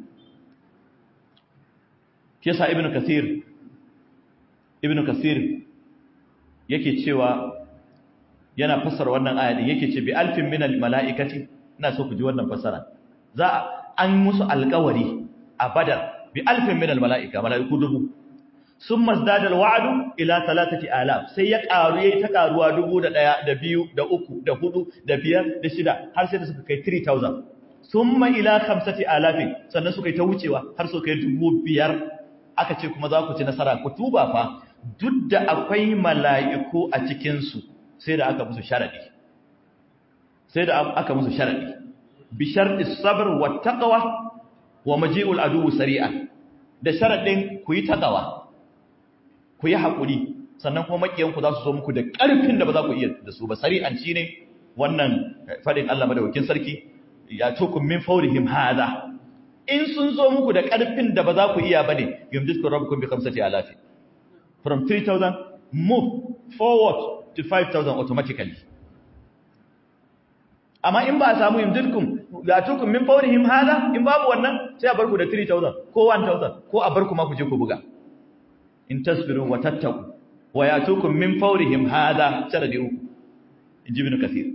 yasa ibnu kasir ibnu kasir yake cewa yana fassara wannan aya din yake ce bi alfin minal mala'ikati ina so ku ji wannan fassara za an musu alƙawari a badar bi alfin minal mala'ika mala'iku dubu sun mazdadar wa'adu ila talatati alaf sai ya ƙaru ya yi ta ƙaruwa dubu da ɗaya da biyu da uku da hudu da biyar da shida har sai da suka kai 3,000 sun ma ila kamsati alafin sannan suka yi ta wucewa har suka kai dubu biyar aka ce kuma za ku ci nasara ku tuba fa duk da akwai mala'iku a cikinsu sai da aka musu sharaɗi sai da aka musu sharaɗi bishar isabar wa taƙawa wa maji'ul aduwu sari'a da sharaɗin ku yi taƙawa ku yi haƙuri sannan kuma maƙiyanku za su zo muku da ƙarfin da ba za ku iya da su ba sari'an shi ne wannan faɗin Allah madawakin sarki ya tukun min faurihim hada in sun zo muku da ƙarfin da ba za ku iya ba ne yamdiskun rabukun bi kamsati alafi from 3,000 move forward to 5,000 automatically amma in ba a samu yamdiskun ya tukun min faurihim hada in babu wannan sai a barku da 3,000 ko 1,000 ko a barku ma ku je ku buga in tasbiru wa tattaku wa yatukum min fawrihim hada sharadi uku inji ibn kathir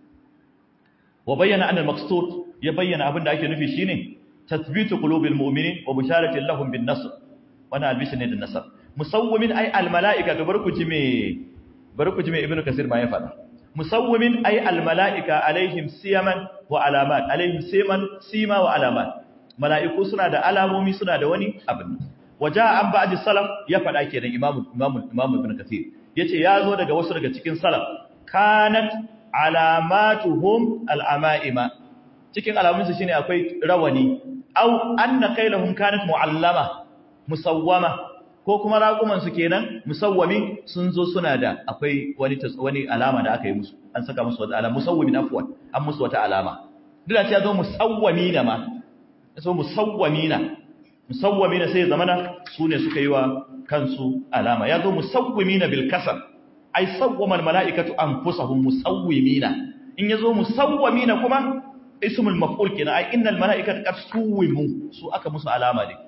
wa bayyana anna al-maqsud ya bayyana abinda ake nufi shine tathbitu qulubil mu'minin wa bisharati lahum bin nasr wana albishin ne da nasar musawwimin ay al-mala'ika to barku ji me barku ji me ibn kathir ma ya fada musawwimin ay al-mala'ika alaihim siyaman wa alamat alaihim siman sima wa alamat mala'iku suna da alamomi suna da wani abin waja an ba'di salaf ya faɗa kenan imamu imamu imamu ibn kathir yace ya zo daga wasu daga cikin salaf kanat alamatuhum al'amaima cikin alamun su shine akwai rawani aw anna kailahum kanat muallama musawwama ko kuma raƙuman su kenan musawwami sun zo suna da akwai wani wani alama da aka yi musu an saka musu wata alama musawwimin afwan an musu wata alama duk da cewa zo musawwamina ma so musawwamina musawwamina sai zamana su ne suka yi wa kansu alama ya zo musawwimina bil kasar ai sawwama al mala'ikatu anfusahum musawwimina in yazo musawwimina kuma ismul maf'ul kina ai innal mala'ikata qad suwimu su aka musu alama ne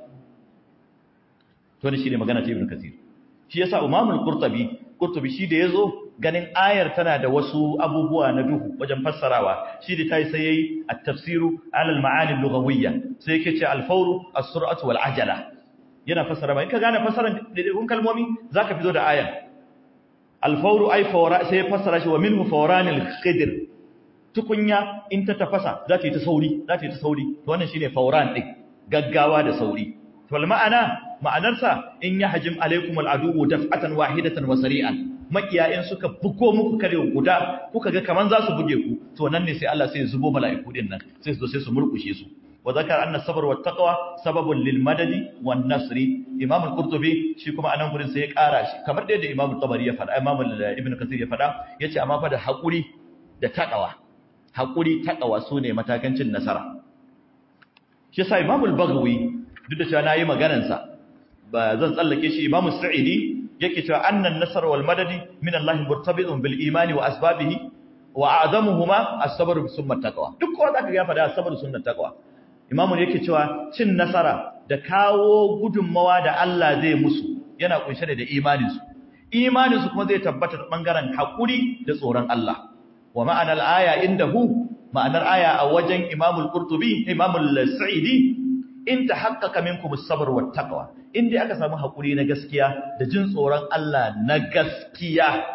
to ne shine magana ta ibn kathir shi yasa imam al-qurtubi qurtubi shi da yazo ganin ayar tana da wasu abubuwa na duhu wajen fassarawa shi da tayi sai yayi at-tafsiru ala al-ma'ani al-lughawiyya sai yake ce al-fawru as-sur'atu wal ajala yana fassara ba in ka gane fassaran daidaikun kalmomi zaka fito da ayar al-fawru ay fawra sai ya fassara shi wa minhu fawran al-khidr tukunya in ta tafasa za ta yi ta sauri za ta yi ta sauri to wannan shine fawran din gaggawa da sauri to ma'ana ma'anarsa in yahjim alaykum al-adu daf'atan wahidatan wa sari'an makiya in suka bugo muku kare guda kuka ga kaman za su buge ku to nan ne sai Allah sai ya zubo mala'iku din nan sai su zo sai su murkushe su wa zakar anna sabr wa taqwa sababun lil madadi wan nasri imam al-qurtubi shi kuma anan gurin sai ya kara shi kamar da yadda imam al-tabari ya faɗa imam ibn kathir ya faɗa yace amma fa da hakuri da taqwa hakuri taqwa sune matakan cin nasara shi yasa imam al-baghawi duk da cewa nayi maganar sa ba zan tsallake shi imam sa'idi yake cewa annan nasar wal madadi min Allah murtabitun bil imani wa asbabihi wa a'zamuhuma as-sabr summa taqwa duk ko zaka ga fada as-sabr sunna taqwa imamu yake cewa cin nasara da kawo gudunmawa da Allah zai musu yana kunshe da imanin su imanin su kuma zai tabbata ta bangaren hakuri da tsoron Allah wa ma'anar aya indahu ma'anar aya a wajen imamul qurtubi imamul sa'idi in tahaqqaqa minkum as-sabr wat taqwa in dai aka samu hakuri na gaskiya da jin tsoron Allah na gaskiya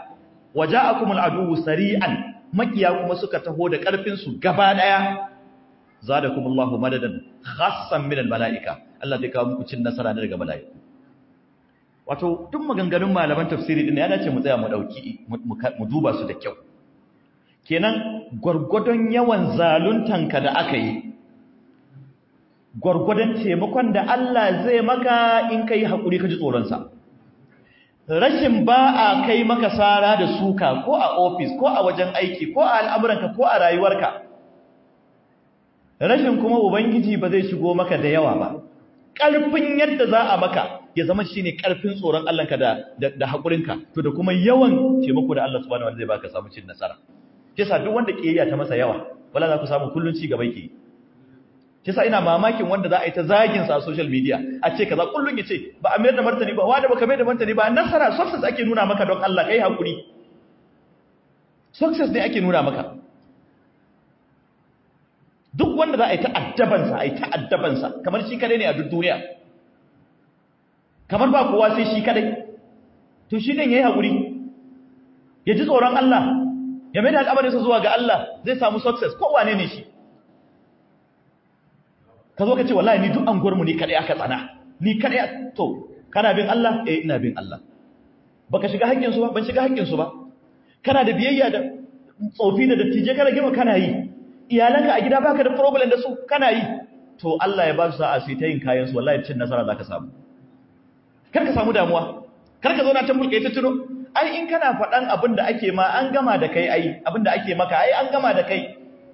waja'akumul aduwwu sari'an makiya kuma suka taho da karfin su gaba daya zadakumullahu madadan khassan minal malaika Allah zai kawo muku cin nasara daga mala'iku wato duk maganganun malaman tafsiri din ya dace mu tsaya mu dauki mu duba su da kyau kenan gurgudun yawan zaluntanka da aka yi gurgudun taimakon da Allah zai maka in kai hakuri ka ji tsoron sa rashin ba a kai maka sara da suka ko a office ko a wajen aiki ko a al'amuranka ko a rayuwarka rashin kuma ubangiji ba zai shigo maka da yawa ba ƙarfin yadda za a maka ya zama shine ƙarfin tsoron Allahnka da da haƙurinka to da kuma yawan taimako da Allah subhanahu wa ta'ala zai baka samu cin nasara kisa duk wanda kiyayya ta masa yawa wala za ku samu kullun ci gaba yake kisa ina mamakin wanda za a yi ta zagin sa a social media a ce kaza kullun yace ba a mayar da martani ba wanda baka mayar da martani ba nasara success ake nuna maka don Allah kai hakuri success ne ake nuna maka duk wanda za a yi ta'addabansa a yi ta'addabansa kamar shi kadai ne a duk duniya kamar ba kowa sai shi kadai to shi ne ya yi haƙuri ya ji tsoron Allah ya mai da al'amarinsa zuwa ga Allah zai samu success kowane ne shi ka zo ka ce wallahi ni duk an gwarmu ni kadai aka tsana ni kadai to kana bin Allah eh ina bin Allah baka shiga haƙƙinsu ba ban shiga haƙƙinsu ba kana da biyayya da tsofi da dattijai kana gima kana yi iyalanka a gida baka da problem da su kana yi to Allah ya ba su sa'a sai ta yin kayan su wallahi cin nasara zaka samu kar ka samu damuwa kar ka zauna ta mulke ta tuno ai in kana faɗan abin da ake ma an gama da kai ai abin da ake maka ai an gama da kai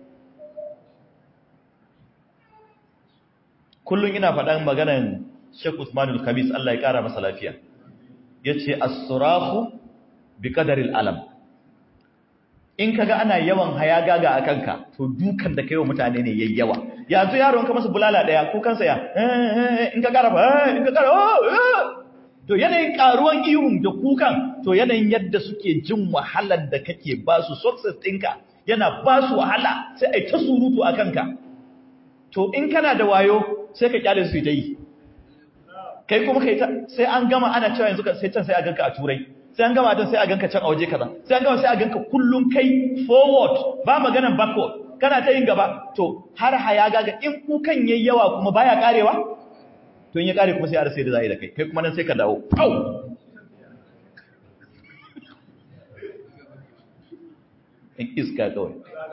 kullun ina faɗan maganan Sheikh Usman al-Khamis Allah ya kara masa lafiya yace as-surahu bi qadari al-alam in kaga ana yawan hayagaga a kanka to dukan da kai wa mutane ne yayi yawa yanzu yaron ka masa bulala daya ko kansa ya in ka kara in ka kara to yanayin karuwan ihun da kukan to yanayin yadda suke jin wahalar da kake ba su success ɗinka yana ba su wahala sai ai ta surutu a kanka to in kana da wayo sai ka kyale su ta yi kai kuma kai sai an gama ana cewa yanzu sai can sai a ganka a turai sai an gama don sai a ganka can a waje kaza sai an gama sai a ganka kullun kai forward ba maganan backward kana ta yin gaba to har haya gaga in kukan yayi yawa kuma baya karewa to in ya kare kuma sai a rasa da zai da kai kai kuma nan sai ka dawo pau in iska kawai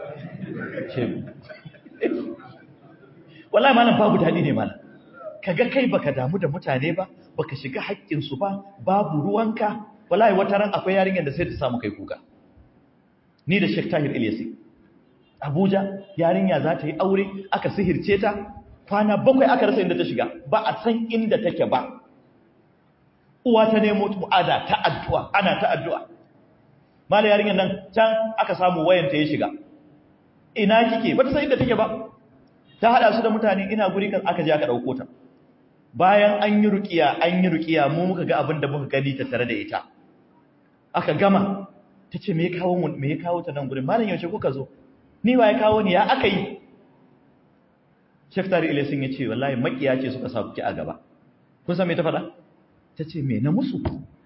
wallahi malam babu dadi ne malam kaga kai baka damu da mutane ba baka shiga haƙƙin su ba babu ruwanka wallahi wata ran akwai yarinyar da sai ta samu kai kuka ni da Sheikh Tahir Ilyasi Abuja yarinya za ta yi aure aka sihirce ta kwana bakwai aka rasa inda ta shiga ba a san inda take ba uwa ta nemo mu'ada ta addu'a ana ta addu'a mala yarinyar nan can aka samu wayanta ya shiga ina kike ba ta san inda take ba ta hada su da mutane ina guri kan aka je aka dauko ta bayan an yi rukiya an yi rukiya mu muka ga abin da muka gani ta tare da ita aka gama ta ce me ya kawo mu me ya kawo ta nan gurin malam yaushe kuka zo ni wa ya kawo ni ya aka yi Sheikh Tari Ilesin ya ce wallahi makiya ce suka sa kuki a gaba kun san me ta faɗa ta ce me na musu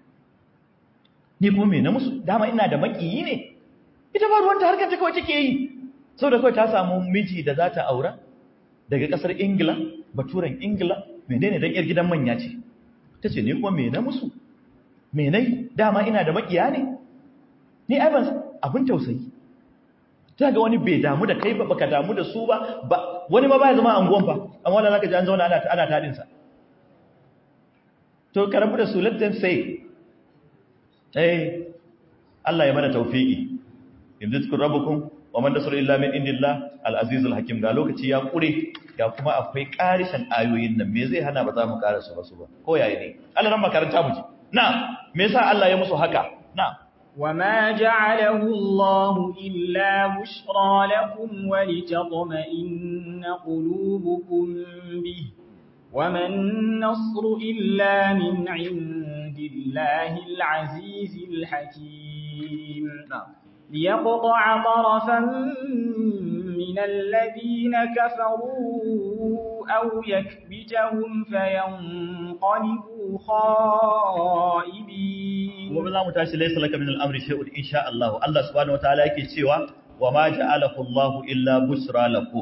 ni kuma me na musu dama ina da makiyi ne ita ba ruwanta harkar ta kawai take yi saboda kawai ta samu miji da za ta aura daga ƙasar Ingila baturen Ingila menene dan yar gidan manya ce tace ni kuma me na musu me nai dama ina da makiya ne ni ai ban abin tausayi ta ga wani bai damu da kai ba baka damu da su ba wani ma baya zama anguwan fa amma wanda zaka ji an zauna ana ana tadin sa to karabu da su let them say eh Allah ya mana tawfiki yanzu rabbukum wa man nasru illa min indillah al-azizul hakim ga lokaci ya kure ga kuma akwai karishan ayoyin nan me zai hana ba za mu karasa ba su ba ko yayi ne Allah ran makaranta mu ji na me yasa Allah ya musu haka na وما جعله الله إلا بشرى لكم ولتطمئن قلوبكم به وما النصر إلا من عند الله العزيز الحكيم نعم ليقطع طرفا من الذين كفروا أو يكبتهم فينقلبوا خائبين gobe zamu tashi laysa laka min al-amri shay'un insha Allah Allah subhanahu wataala yake cewa wa ma ja'alahu Allah illa busra lakum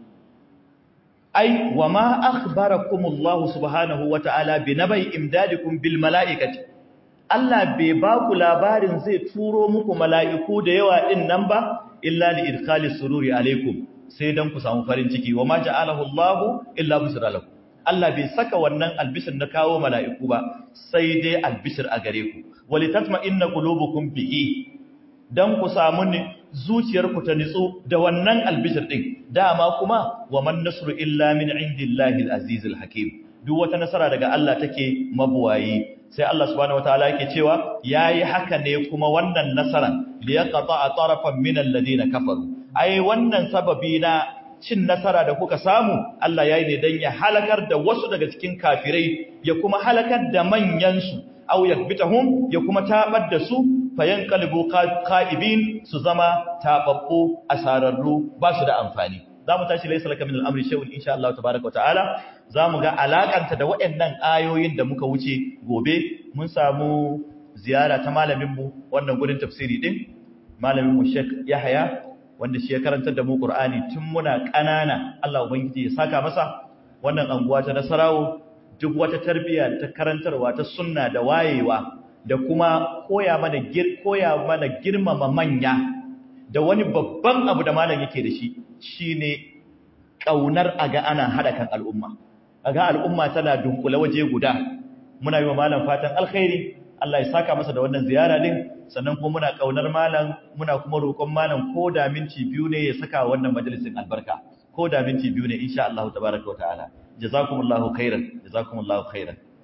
ai wa ma akhbarakum Allah subhanahu wataala bi nabai imdadikum bil mala'ikati Allah bai ba ku labarin zai turo muku mala'iku da yawa din nan ba illa li idkhali sururi alaikum sai dan ku samu farin ciki wa ma ja'alahu Allah illa busra lakum Allah bai saka wannan albishir na kawo mala'iku ba sai dai albishir a gare ku walitatma inna qulubukum bihi dan ku samu ne zuciyarku ta nitsu da wannan albishir din dama kuma wa man nasru illa min indillahi alazizil hakim duk wata nasara daga Allah take mabuwayi sai Allah subhanahu wataala yake cewa yayi haka ne kuma wannan nasaran liyaqta tarafan min alladhina kafaru ai wannan sababi na cin nasara da kuka samu Allah ya yi ne don ya halakar da wasu daga cikin kafirai ya kuma halakar da manyansu au yakbitahum ya kuma tabar da su fayan qalbu qa'ibin su zama tababbu asararru ba su da amfani zamu tashi laysa laka min al-amri shay'un insha Allah tabaaraka ta'ala zamu ga alakanta da waɗannan ayoyin da muka wuce gobe mun samu ziyara ta malamin mu wannan gurin tafsiri din malamin mu Sheikh Yahya wanda shi ya karantar da mu Qur'ani tun muna ƙanana Allah ubangiji ya saka masa wannan anguwa ta Nasarawo duk wata tarbiyya ta karantarwa ta sunna da wayewa da kuma koya mana gir koya mana girmama manya da wani babban abu da malam yake da shi shine kaunar aga ana hada kan al'umma aga al'umma tana dunkule waje guda muna yi wa malam fatan alkhairi Allah ya saka masa da wannan ziyara din sannan kuma muna kaunar malam muna kuma roƙon malam ko da minti biyu ne ya saka wannan majalisin albarka ko da minti biyu ne insha Allah tabaaraka wa ta'ala jazakumullahu khairan jazakumullahu khairan